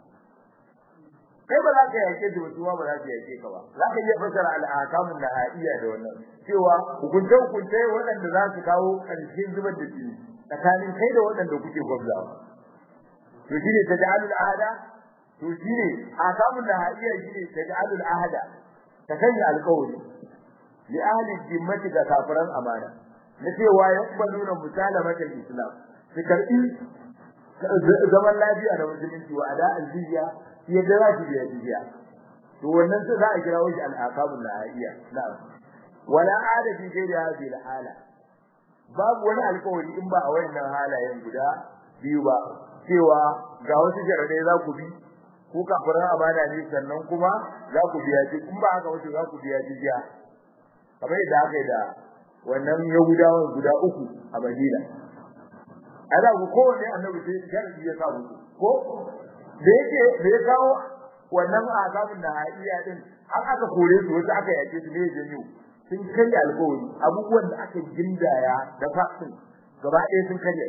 kai ba za ka yake da wasu ba za ka yake ka ba za ka iya fasara al'akamun nahaiya da wannan cewa hukunce hukunce waɗanda za su kawo ƙarshen zubar da jini tsakanin kai da waɗanda kuke gwabzawa to shine taj'alul ahada to shine akamun nahaiya shine taj'alul ahada ta sanya alƙawari li ahli jimmati ga kafiran amana na cewa ya kubaluna musalamatul islam su karbi zaman lafiya da musulunci wa ada al-jizya yadda za su biya jizya to wannan sai za a kira shi al-aqabul lahiyya na'am wala ada fi ghairi hadhihi al-hala babu wani alƙawari in ba a wayannan halayen guda biyu ba cewa ga wasu jaradai za ku bi ko kafirin amana ne sannan kuma za ku biya ji in ba haka wato za ku biya jizya kamar yadda aka yi da wannan yahudawan guda uku a madina ana ku kowanne annabi sai sharadi ya sa musu ko da yake da ya kawo wannan azabin da haiya din har aka kore su wata aka yake su ne janyo sun kai alƙawari abubuwan da aka gindaya da fasin gaba ɗaya sun karya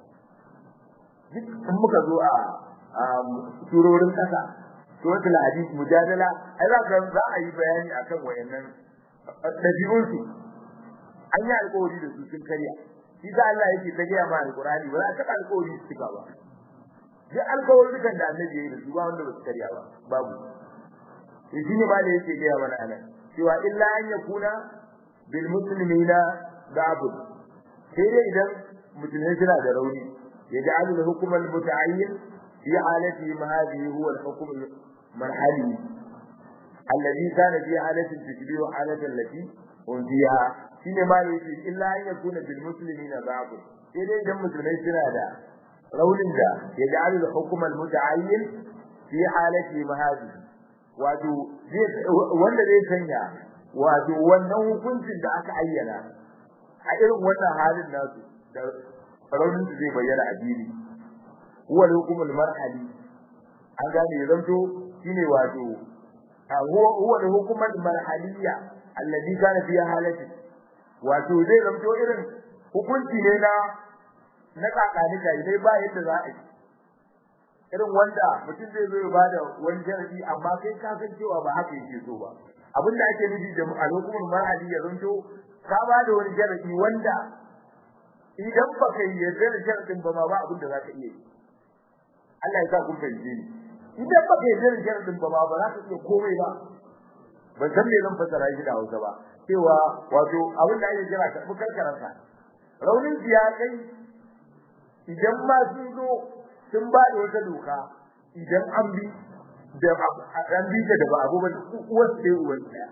duk in muka zo a surorin kasa suratul hadid mujadala ai za ka za a yi bayani akan wayannan dabi'un su an yi alƙawari da su sun karya shi da Allah yake ta gaya ma alƙur'ani ba za ka alƙawari su cika ba duk alƙawarin da annabi ya yi da su ba wanda ba su karya ba babu shi ne ma da yake gaya mana anan cewa illa an yakuna bil muslimina da'bud sai dai idan musulmai suna da rauni yaj'alu al hukm al muta'ayyin fi halati ma hadhihi huwa al hukm al marhali alladhi kana fi halati tashbihu halati allati hum fiha shine ma da yake illa an yakuna bil muslimina da'bud sai dai idan musulmai suna da raunin da yaj'alu al hukm al muta'ayyin fi halati ma hadhihi wato wanda zai sanya wato wannan hukuncin da aka ayyana a irin wannan halin nasu da raunin da zai bayyana a dini huwa hukumul marhali an gane zanto shine wato huwa huwa hukumul marhaliyya alladhi kana fi halati wato zai zanto irin hukunci ne na na kakani kai dai ba yadda za a yi irin wanda mutum zai zo ya bada wani sharadi amma kai ka san cewa ba haka yake so ba abin da ake nufi da alhukumul mar'adi ya zanto ka bada wani sharadi wanda idan ba kai yarda da sharadin ba ma ba abin da zaka iya yi Allah ya sa kun fahimce ni idan ba kai yarda da sharadin ba ma ba za ka iya komai ba ban san me zan fassara shi da Hausa ba cewa wato abin da ake kira karɓi karkararsa raunin ya kai idan ma sun zo sun ba da wata doka idan an bi da an bi da ba abu ba uwar sai uwar ɗaya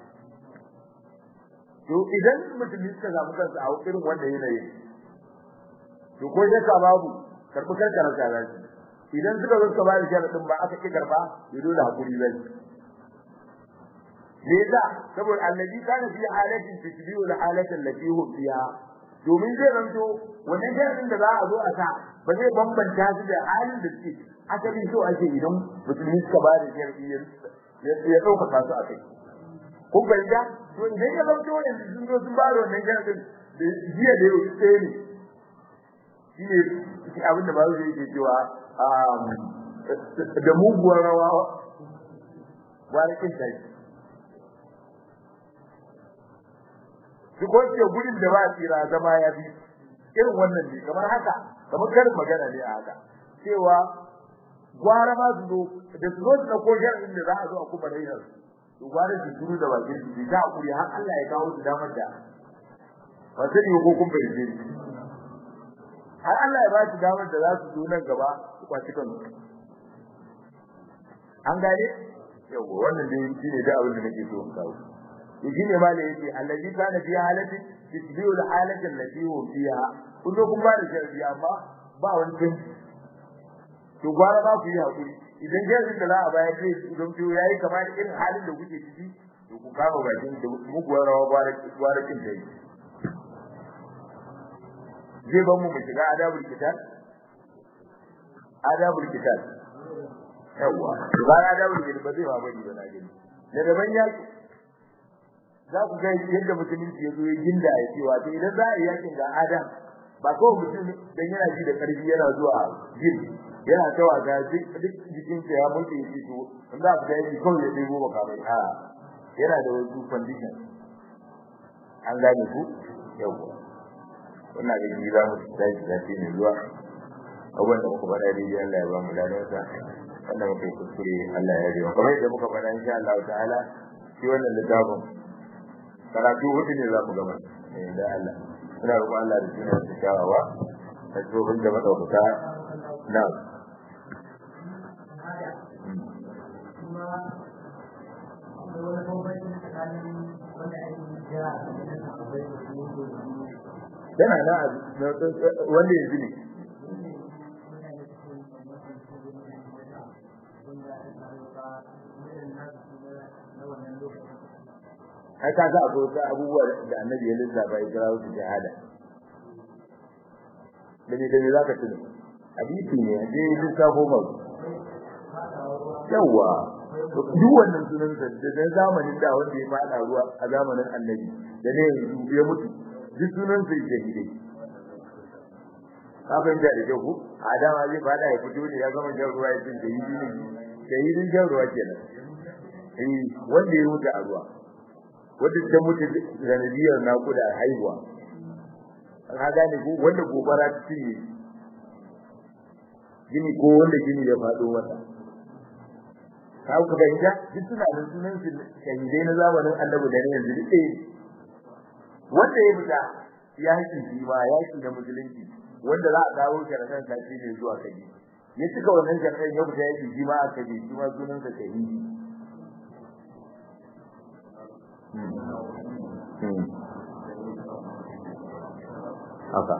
to idan mutum suka samu kansa a irin wanda yanayin to ko ya ka babu karbi karkara kaza idan suka zo suka ba da sharadin ba aka ki karba ya dole hakuri zai me yasa saboda annabi kana fi halatin tashbihu al halatin allati hum fiha domin zai zanto wannan sharadin da za a zo a sa ba zai bambanta su da halin da suke asali so ake idan musulmi suka ba da sharadi ya dauka su a kai kun bayyana to idan ya zanto yanzu sun zo sun ba da wannan sharadin da jiya da yau sai ne shine abin da bawo yake cewa da muguwar rawa warikin tai duk wanda gudun da ba tsira zama ya bi irin wannan ne kamar haka kamar karin magana ne a haka cewa gwara ma su zo da su zo da ko sharadin da za a zo a kuma raina su gwara su duru da bakin su ta hakuri har Allah ya kawo su damar da wata ne ko kun fahimce ni har Allah ya ba su damar da za su zo nan gaba su kwaci kansu an gane yawa wannan dai shine da abin da nake so in kawo shi ne ma da yake allazi kana fi halati tisbihu alhalati allati hu fiha kun zo kun ba da sharadi amma ba wani canji to gwara ba ku yi hakuri idan jarin da za a bayar zai don to yayi kamar irin halin da kuke ciki to ku kama bakin da muguwar rawa gwara gwara kin dai zai ban mu mu shiga adabul kitab adabul kitab yawa ba adabul kitab ba zai ba bari ba na gani da daban yaki za ku ga yadda musulunci ya zo ya ginda ya cewa to idan za a yi yakin ga adam ba kawai mutum dan yana ji da karfi yana zuwa jin yana ta wasa duk duk jikin sa ya mutu ya ci to in za ku ga yaki kawai ya debo baka mai a yana da wasu condition an gane ku yawa wannan da ji za mu tashi da shi ne zuwa abubuwan da muka faɗa dai Allah ya ba mu ladansa wanda muka yi kuskure Allah ya yi kamar yadda muka faɗa insha Allah ta'ala shi wannan littafin karatu hudu ne za mu gaba da Allah ina roƙon Allah da sunan sa kyawawa da tsohon da madaukaka na yana na wanda yanzu ne ai ka ga akwai wasu abubuwa da annabi ya lissafa ya kira su shahada da ne da ne za ka tuni hadisi ne a je lissafo ma yawa duk wannan sunan sa da na zamanin da wanda ya fada ruwa a zamanin annabi da ne yanzu ya mutu duk sunan sa shahidai ka fahimta da kyau a dama zai fada ya fito ne ya gama jan ruwa ya ce shahidi ne shahidin jan ruwa kenan eh wanda ya mutu a ruwa wadda ta mutu zanadiyar naƙuda haihuwa ka gane ko wanda gobara ta cinye gini ko wanda gini ya faɗo mata ka ku fahimta duk suna da sunan su shahidai na zamanin annabi da ne yanzu duk wanda ya fita ya haƙi shi ma yaƙi na musulunci wanda za a dawo sharaɗan sati ne zuwa kaji ya cika wannan sharaɗan ya fita yaƙi shi ma a kaji shi ma sunan sa shahidi haka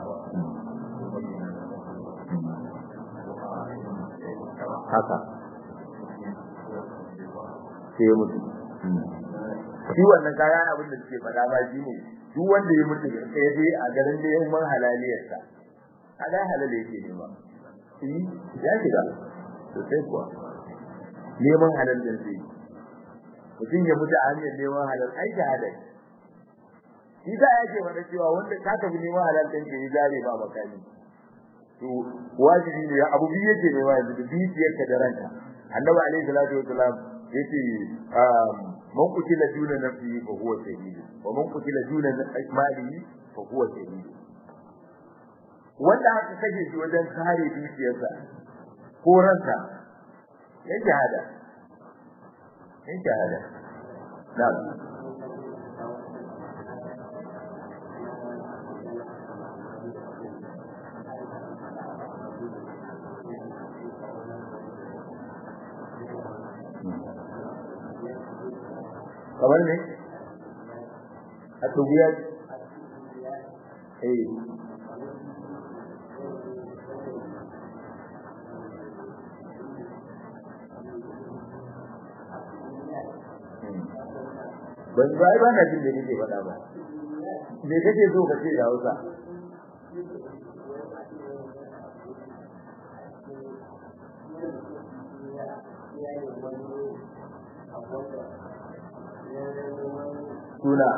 haka sai mutu shi wannan kaya abin da suke faɗa ba shi ne duk wanda ya mutu sai dai a garin da yan man halaliyarsa a ga halal yake nema shi ya shiga to sai kuwa neman halal din sai mutum ya mutu a hanyar neman halal ai shahada shi da yake wanda cewa wanda ka tafi neman halal din ke zare ba makani to wajibi ne abu biyu yake nema yanzu da biyar ka da ranka annabi alaihi salatu wasalam yace man kutila duna nafsihi fa huwa shahid wa man kutila duna malihi fa huwa shahid wanda aka kashe shi wajen kare dukiyarsa ko ransa ya shahada ya shahada na'am kamar ne a tubiya eh ban ba ba na jin da kake faɗa ba me kake so ka ce da Hausa suna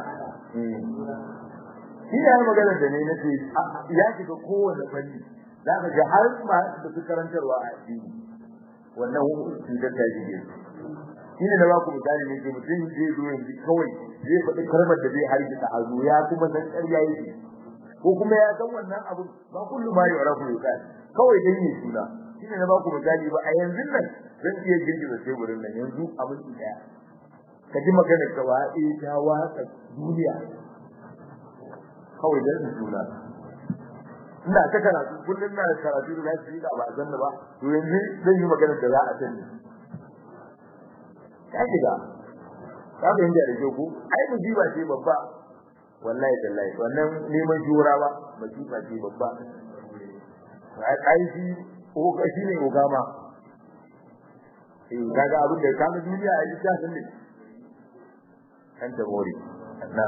shi ne magana da ne nace ya shiga kowanne fanni za ka ga har ma da su karantarwa a addini wannan cutar ta shige shi ne da ba ku misali ne ke mutum zai zo yanzu kawai zai faɗi kalmar da zai hargitsa a zo ya kuma san ƙarya yake ko kuma ya san wannan abu ba kullum ma ya rafu ya kawai dai ne suna shi ne na ba ku misali ba a yanzu nan zan iya girgiza teburin nan yanzu abin ɗaya ka ji maganar ka ba eh ta watsa duniya kawai dan suna ina ta karatu kullun na karatu da lafiya da ba zanna ba to yanzu zan yi maganar da za a sani ya shiga ka ga inda da ku ai musiba ce babba wallahi tallahi wannan neman jura ba musiba ce babba ai ai shi ko ka shine ogama eh kaga abin da kaga duniya ai ta sani an ta more na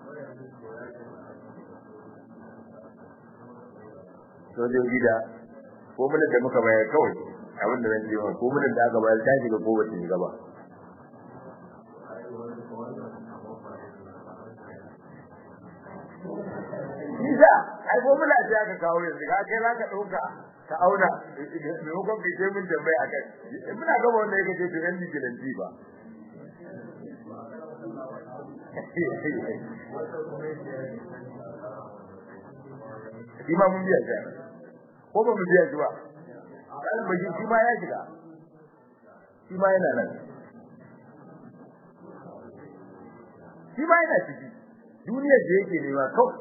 sojoji da ko mun da muka bayar kawai abin da zan ce ma ko mun da aka bayar ta shiga ko ba ta shiga ba Isa, ai ko muna ce aka kawo yanzu ka kai zaka dauka ka auna maimakon ka ce min tambayi a kai. Muna gaba wanda yake ce to yan vigilanti ba. Shi ma mun biya shi. Ko ba mu biya shi ba? Kan baji shi ma ya shiga. Shi ma yana nan. Shi ma yana ciki. Duniyar da yake nema kawai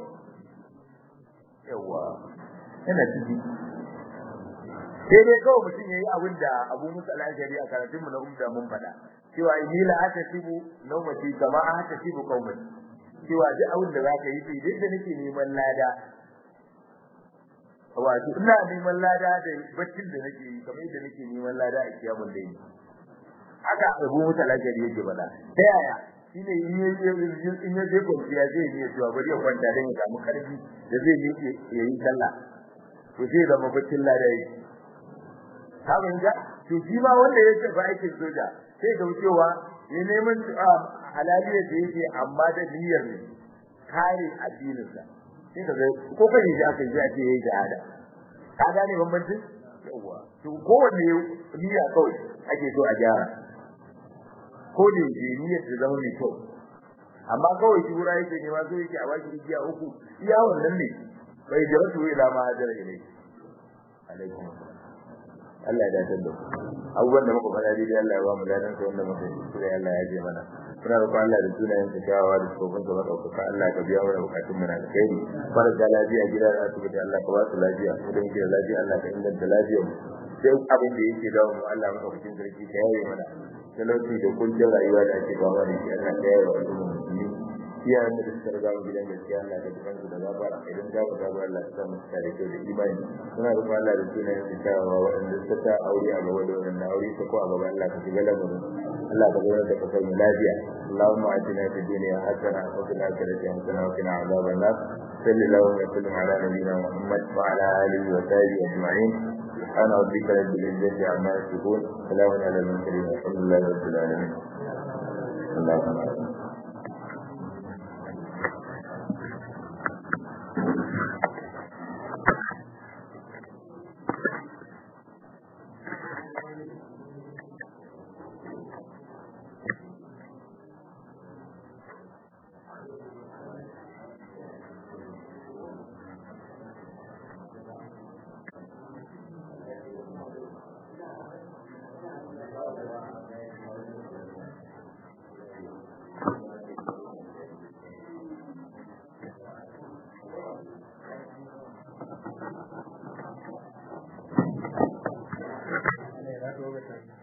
yawa yana ciki sai dai kawai mutum yayi abin da Abu Musa al-Ashari a karatunmu na umda mun faɗa cewa inni la atasibu nawmati kama atasibu qaumati cewa duk abin da zaka yi sai duk da nake neman lada wato ina neman lada da baccin da nake yi kamar yadda nake neman lada a kiyamun dai haka Abu Musa al-Ashari yake faɗa ta yaya shine in ya in ya je kwanciya zai yi cewa bari ya kwanta dan ya samu karfi da zai yi ya yi sallah to sai zama baccin ladai ka ga to shi ma wanda ya ce ba aikin soja sai ga cewa ya neman halaliya da yake amma da niyyar ne kare addinin sa sai ka ga ko kai shi aka yi ake yi shahada ka gane bambancin yawa to kowanne niyya kawai ake so a gyara ko da yake niyyar ta zama mai kyau amma kawai shi wura yake ne ma so yake a baki igiya uku iya wannan ne bai da rasu ila ma hajara ilai alaikum Allah ya dace da abubuwan da muka fara dai Allah ya ba mu ladan sa wanda muka yi Allah ya je mana muna roƙon Allah da sunayen sa kyawawa da tsofin sa madaukaka Allah ka biya mana bukatun mu na alkhairi barka lafiya gida da asibiti Allah ka ba su lafiya mu da muke da lafiya Allah ka inganta lafiyar mu sai abin da yake dawo mu Allah maka cikin sarki ka yaye mana talauci da kuncin rayuwa da ake fama da shi Allah ka yaye wa al'umma musulmi iyayen da suka riga mu gidan gaskiya Allah ka jikan su da gafara idan za mu gaba Allah ka mu tare da imani muna roƙon Allah da sunayen su kyawawa waɗanda suka ta aure a gaba da wannan aure ta ko a gaba Allah ka shiga lamarin Allah ka zama da kasar mu lafiya اللهم آتنا في الدنيا حسنة وفي الآخرة حسنة وقنا عذاب النار صل اللهم وسلم على نبينا محمد وعلى آله وصحبه أجمعين سبحان ربك رب العزة عما يصفون سلام على المرسلين والحمد لله رب العالمين اللهم آمين Gracias.